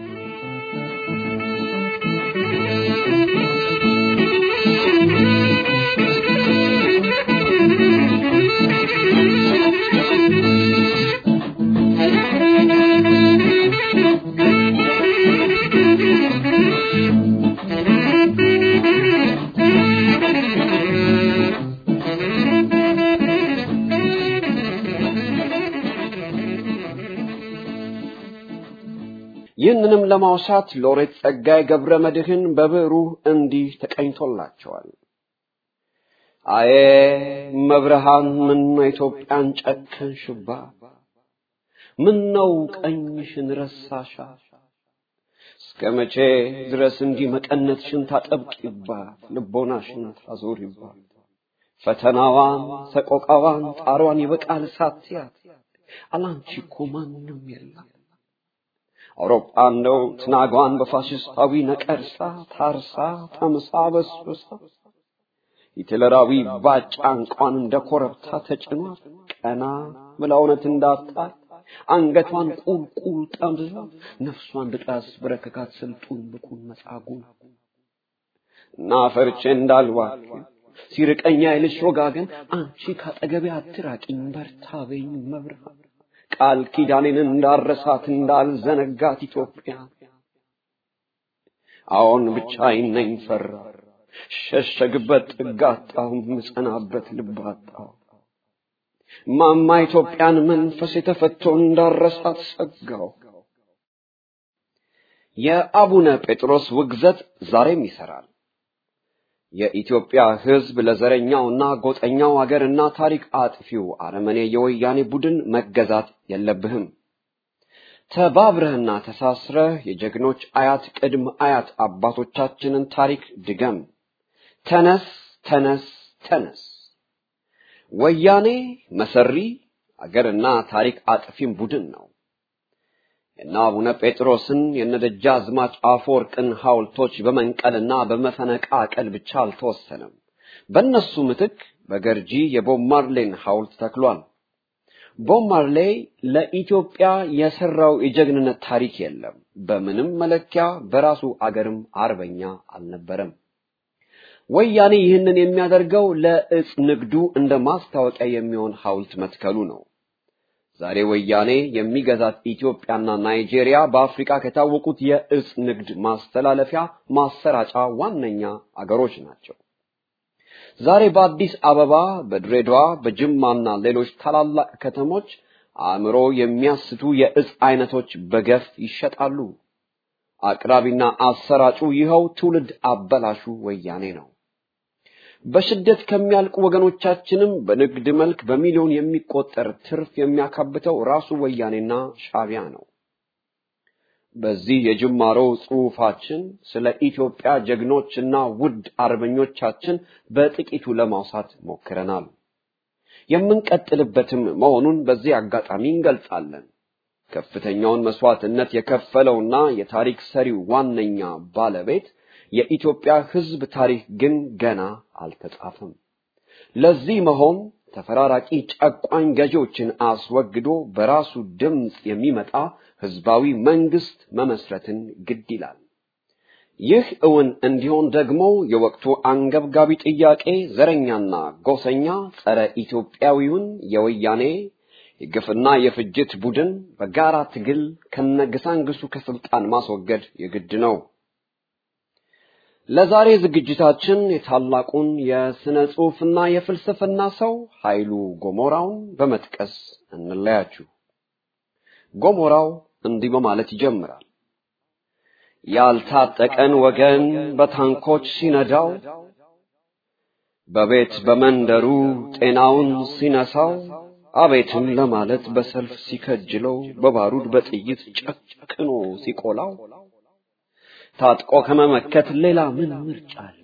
ይህንንም ለማውሳት ሎሬት ጸጋዬ ገብረ መድኅን በብዕሩ እንዲህ ተቀኝቶላቸዋል። አዬ መብርሃን ምነው ኢትዮጵያን ጨከንሽባት? ምነው ቀኝሽን ረሳሻት? እስከ መቼ ድረስ እንዲህ መቀነትሽን ታጠብቂባት፣ ልቦናሽን ታዞሪባት? ፈተናዋን፣ ሰቆቃዋን፣ ጣሯን ይበቃል ሳትያት፣ አላንቺ እኮ ማንም የለም። አውሮፓ እንደው ትናጓን በፋሽስታዊ ነቀርሳ ታርሳ ተምሳ በስብሳ ሂትለራዊ ባጫ እንቋን እንደ ኮረብታ ተጭኗት ቀና ብላ እውነት እንዳጣት አንገቷን ቁልቁል ጠምዝዛ ነፍሷን ድቃስ በረከካት ስልጡን ብቁን መጻጉን እና ፈርቼ እንዳልባክን ሲርቀኛ ይልሽ ወጋገን አንቺ ካጠገቤ አትራቂኝ በርታ በይኝ መብርሃን ቃል ኪዳኔን እንዳረሳት እንዳልዘነጋት ኢትዮጵያ አዎን ብቻዬን ነኝ ፈራ ሸሸግበት ጥግ አጣሁ ምጸናበት ልብ አጣሁ ማማ ኢትዮጵያን መንፈስ የተፈቶ እንዳረሳት ሰጋው የአቡነ ጴጥሮስ ውግዘት ዛሬም ይሰራል የኢትዮጵያ ሕዝብ ለዘረኛውና ጎጠኛው አገርና ታሪክ አጥፊው አረመኔ የወያኔ ቡድን መገዛት የለብህም። ተባብረህና ተሳስረህ የጀግኖች አያት ቅድም አያት አባቶቻችንን ታሪክ ድገም። ተነስ፣ ተነስ፣ ተነስ። ወያኔ መሰሪ አገርና ታሪክ አጥፊም ቡድን ነው። የነ አቡነ ጴጥሮስን የነደጃዝማች አፈወርቅን ሐውልቶች በመንቀልና በመፈነቃቀል ብቻ አልተወሰነም። በእነሱ ምትክ በገርጂ የቦብ ማርሌን ሐውልት ተክሏል። ቦብ ማርሌ ለኢትዮጵያ የሰራው የጀግንነት ታሪክ የለም፣ በምንም መለኪያ በራሱ አገርም አርበኛ አልነበረም። ወያኔ ይህንን የሚያደርገው ለእጽ ንግዱ እንደ ማስታወቂያ የሚሆን ሐውልት መትከሉ ነው። ዛሬ ወያኔ የሚገዛት ኢትዮጵያና ናይጄሪያ በአፍሪካ ከታወቁት የእጽ ንግድ ማስተላለፊያ ማሰራጫ ዋነኛ አገሮች ናቸው። ዛሬ በአዲስ አበባ፣ በድሬዳዋ፣ በጅማና ሌሎች ታላላቅ ከተሞች አእምሮ የሚያስቱ የእጽ አይነቶች በገፍ ይሸጣሉ። አቅራቢና አሰራጩ ይኸው ትውልድ አበላሹ ወያኔ ነው። በስደት ከሚያልቁ ወገኖቻችንም በንግድ መልክ በሚሊዮን የሚቆጠር ትርፍ የሚያካብተው ራሱ ወያኔና ሻቢያ ነው። በዚህ የጅማሮ ጽሑፋችን ስለ ኢትዮጵያ ጀግኖችና ውድ አርበኞቻችን በጥቂቱ ለማውሳት ሞክረናል። የምንቀጥልበትም መሆኑን በዚህ አጋጣሚ እንገልጻለን። ከፍተኛውን መስዋዕትነት የከፈለውና የታሪክ ሰሪው ዋነኛ ባለቤት የኢትዮጵያ ሕዝብ ታሪክ ግን ገና አልተጻፈም። ለዚህ መሆን ተፈራራቂ ጨቋኝ ገዢዎችን አስወግዶ በራሱ ድምፅ የሚመጣ ህዝባዊ መንግስት መመስረትን ግድ ይላል። ይህ እውን እንዲሆን ደግሞ የወቅቱ አንገብጋቢ ጥያቄ ዘረኛና ጎሰኛ ጸረ ኢትዮጵያዊውን የወያኔ የግፍና የፍጅት ቡድን በጋራ ትግል ከነግሳንግሱ ከስልጣን ማስወገድ የግድ ነው። ለዛሬ ዝግጅታችን የታላቁን የስነ ጽሑፍና የፍልስፍና ሰው ኃይሉ ጎሞራውን በመጥቀስ እንለያችሁ። ጎሞራው እንዲህ በማለት ይጀምራል። ያልታጠቀን ወገን በታንኮች ሲነዳው፣ በቤት በመንደሩ ጤናውን ሲነሳው፣ አቤትም ለማለት በሰልፍ ሲከጅለው፣ በባሩድ በጥይት ጨክኖ ሲቆላው ታጥቆ ከመመከት ሌላ ምን ምርጫ አለ?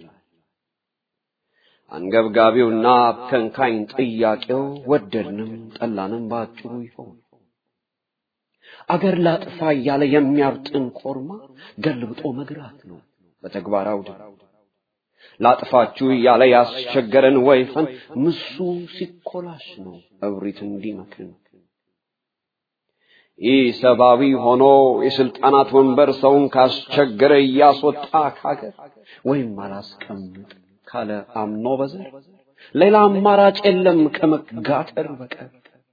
አንገብጋቢውና አብከንካኝ ጥያቄው ወደድንም ጠላንም በአጭሩ ይሆን አገር ላጥፋ እያለ የሚያብጥን ኮርማ ገልብጦ መግራት ነው በተግባር አውድ። ላጥፋችሁ እያለ ያስቸገረን ወይፈን ምሱ ሲኮላሽ ነው እብሪት እንዲመክን ይህ ሰብአዊ ሆኖ የስልጣናት ወንበር ሰውን ካስቸገረ እያስወጣ ካገር ወይም አላስቀምጥ ካለ አምኖ በዘር ሌላ አማራጭ የለም ከመጋተር በቀር።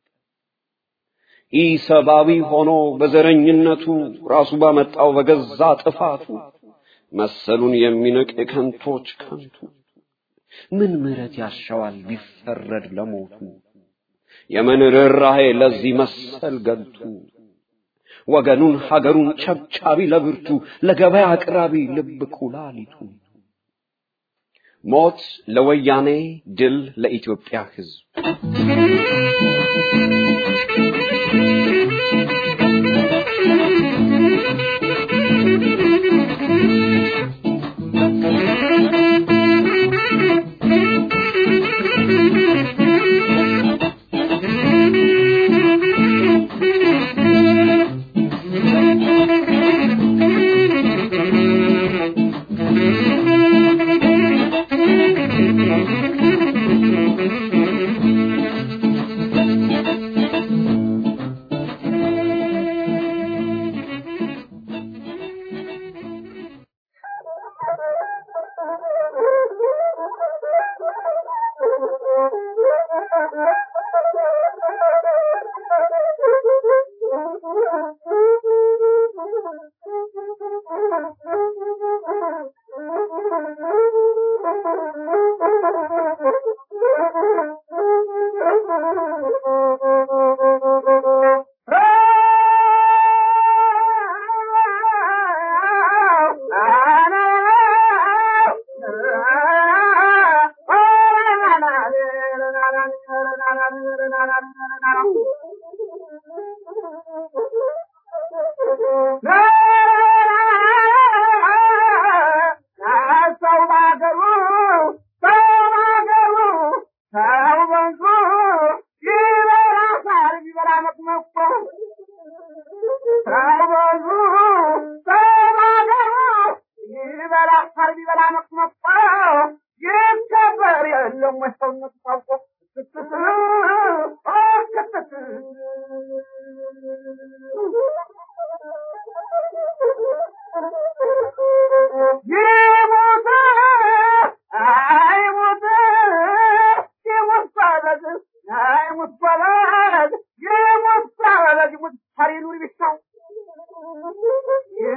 ይህ ሰብአዊ ሆኖ በዘረኝነቱ ራሱ ባመጣው በገዛ ጥፋቱ መሰሉን የሚንቅ የከንቶች ከንቱ ምን ምሕረት ያሻዋል ቢፈረድ ለሞቱ የምን ርኅራኄ ለዚህ መሰል ገልቱ ወገኑን ሀገሩን ቸብቻቢ ለብርቱ ለገበያ አቅራቢ ልብ ኩላሊቱ ሞት ለወያኔ ድል ለኢትዮጵያ ሕዝብ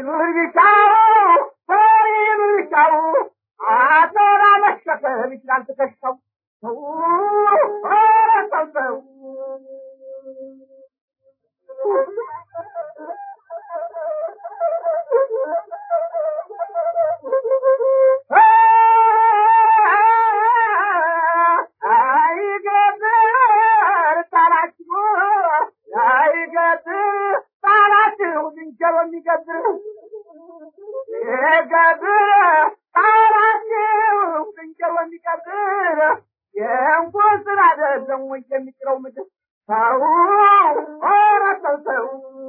ይኑር ቢሻው ሰው ይኑር ቢሻው አቶራ መሸከም ይችላል ትከሻው ሰው ኧረ ሰው ሰው አይገጥር ጣላችሁ አይገጥር ጣላችሁ ዝንጀሮ የሚገብር ይገብር ጣላችሁ ዝንጀሮ የሚገብር የእንኳን ስራ አይደለም ወይ የሚጥለው ምድር ሰው ኧረ ሰው ሰው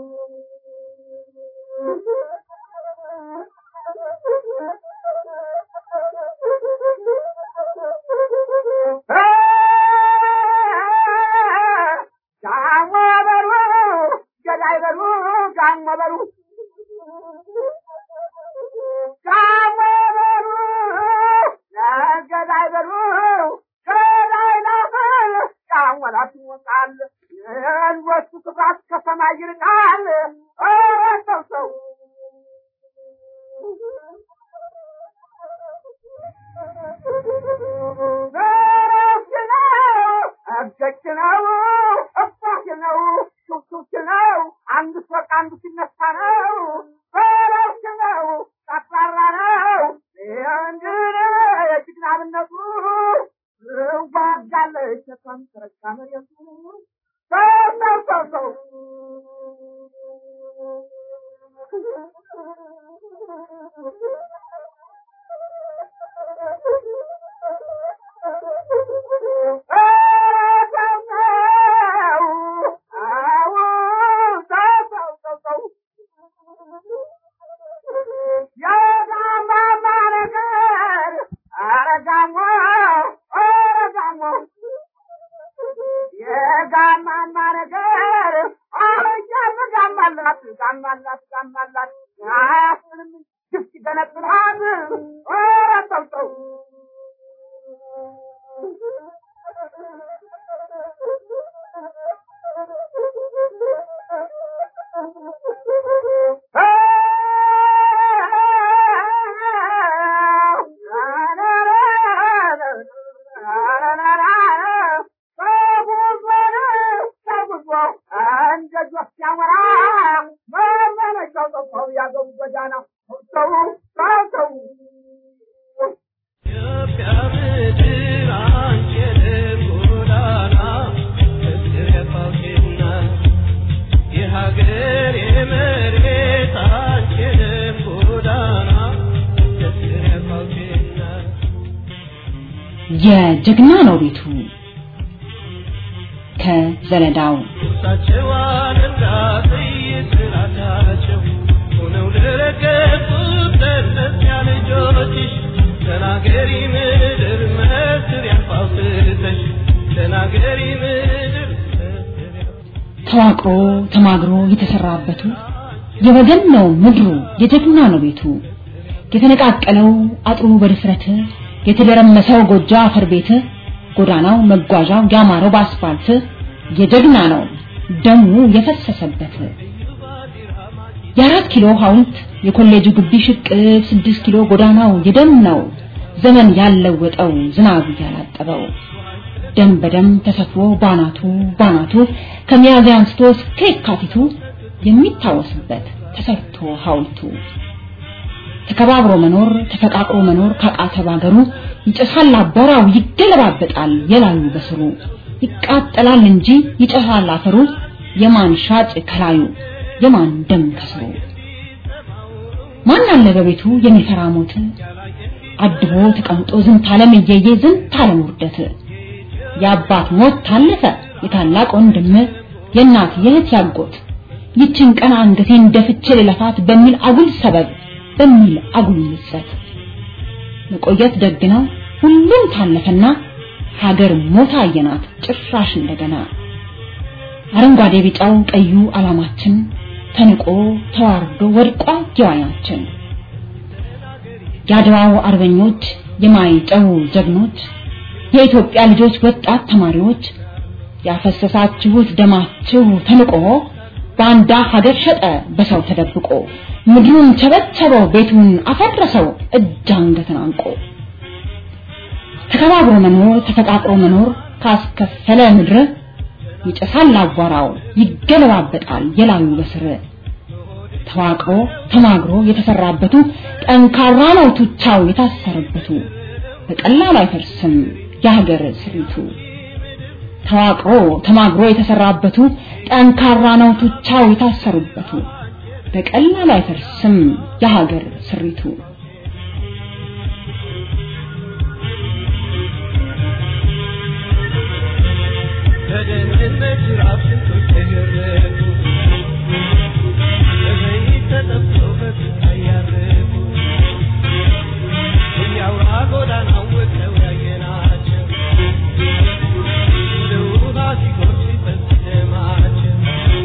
ጋሞ በሉ ገዳይ በሉ ጋሞ በሉ ጋሞ በሉ ገዳይ በሉ ገዳይ ናፈል ጋሞላት ይወጣል የእንወሱ ክብራት ከሰማይ ይርቃል ኧረ ሰው ሰው ዘረፍ ነው እገጭ ነው እባክ ነው ሹክሹክ ነው አንድ ፎቅ አንዱ ሲነሳ ነው ዘረፍ ነው ጠቅላላ ነው እንግዲህ የጀግናብነቱ ዋጋለች ሸቷን ተረጋ መሬቱ ሰው ሰው ሰው ሰው የጋማማ ነገር አረጃም ጋማላት ጋማላት ጋማላት አያስብልም ግፍት ገነጥላት ኧረ ሰው ሰው የጀግና ነው ቤቱ ከዘለዳው ተናገሪ ምድር መስሪያ ፋውስተሽ ተናገሪ ምድር ተዋቅሮ ተማግሮ የተሰራበቱ የወገን ነው ምድሩ የጀግና ነው ቤቱ የተነቃቀለው አጥሩ በድፍረት የተደረመሰው ጎጆ አፈር ቤት ጎዳናው መጓዣው ያማረው በአስፋልት የጀግና ነው ደሙ የፈሰሰበት የአራት ኪሎ ሐውልት የኮሌጁ ግቢ ሽቅብ ስድስት ኪሎ ጎዳናው የደም ነው ዘመን ያለወጠው ዝናብ ያላጠበው ደም በደም ተሰፍሮ ባናቱ ባናቱ ከሚያዝያ አንስቶ እስከ የካቲቱ የሚታወስበት ተሰርቶ ሐውልቱ ተከባብሮ መኖር ተፈቃቅሮ መኖር ካቃተ ባገሩ ይጨሳል አቧራው ይገለባበጣል የላዩ በስሩ ይቃጠላል እንጂ ይጨሳል አፈሩ የማን ሻጭ ከላዩ የማን ደም ከስሩ ማን አለ በቤቱ የሚፈራ ሞት አድቦ ተቀምጦ ዝንት ዓለም እየየ ዝንት ዓለም ውርደት የአባት ሞት ታለፈ የታላቅ ወንድም የእናት የእህት ያጎት ይችን ቀን አንገቴን ደፍቼ ልለፋት በሚል አጉል ሰበብ በሚል አጉል ምጸት መቆየት ደግ ነው ሁሉም ታለፈና ሀገር ሞታ አየናት ጭራሽ እንደገና አረንጓዴ ቢጫው ቀዩ አላማችን ተንቆ ተዋርዶ ወድቋ ጀዋያችን የአድዋው አርበኞች የማይጨው ጀግኖች የኢትዮጵያ ልጆች ወጣት ተማሪዎች ያፈሰሳችሁት ደማችሁ ተንቆ ባንዳ ሀገር ሸጠ በሰው ተደብቆ ምድሩን ቸበቸበው ቤቱን አፈረሰው እጅ አንገትን አንቆ ተከባብሮ መኖር ተፈቃቅሮ መኖር ካስከፈለ ምድር ይጨሳል አቧራው ይገለባበጣል የላዩ በስር ተዋቅሮ ተማግሮ የተሰራበቱ ጠንካራ ነው ቱቻው የታሰረበቱ በቀላሉ አይፈርስም የሀገር ስሪቱ ተዋቅሮ ተማግሮ የተሰራበቱ ጠንካራ ነው ቱቻው የታሰሩበቱ በቀላሉ አይፈርስም የሀገር ስሪቱ በደህንነት ራብ ስንቶች ተገረፉ በዘይት ተጠብሰው በስቃይ ያረፉ እያውራ ጎዳናው ወጥተው ያየናቸው እንደ ውሃ ሲጎርፍ ሲፈስ ደማቸው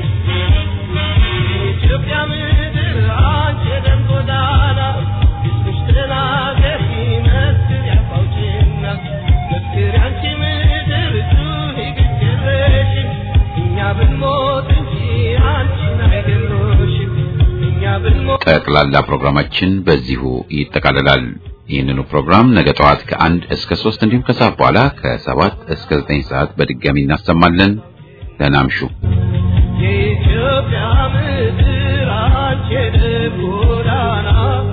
የኢትዮጵያ ምድር አንቺ የደም ጎዳና ሕዝብሽ ተናገሪ መስክር ያፋውጭና መስክር ያንቺ ምድር ጩኺ ግድ የለሽም እኛ ብንሞት እንጂ አንቺን አይገድሉሽም እኛ ብንሞት ጠቅላላ ፕሮግራማችን በዚሁ ይጠቃልላል። ይህንኑ ፕሮግራም ነገ ጠዋት ከአንድ እስከ ሶስት እንዲሁም ከሰዓት በኋላ ከሰባት እስከ ዘጠኝ ሰዓት በድጋሚ እናሰማለን። ደህና እምሹ። የኢትዮጵያ ምድር አንቺ የደም ጎዳና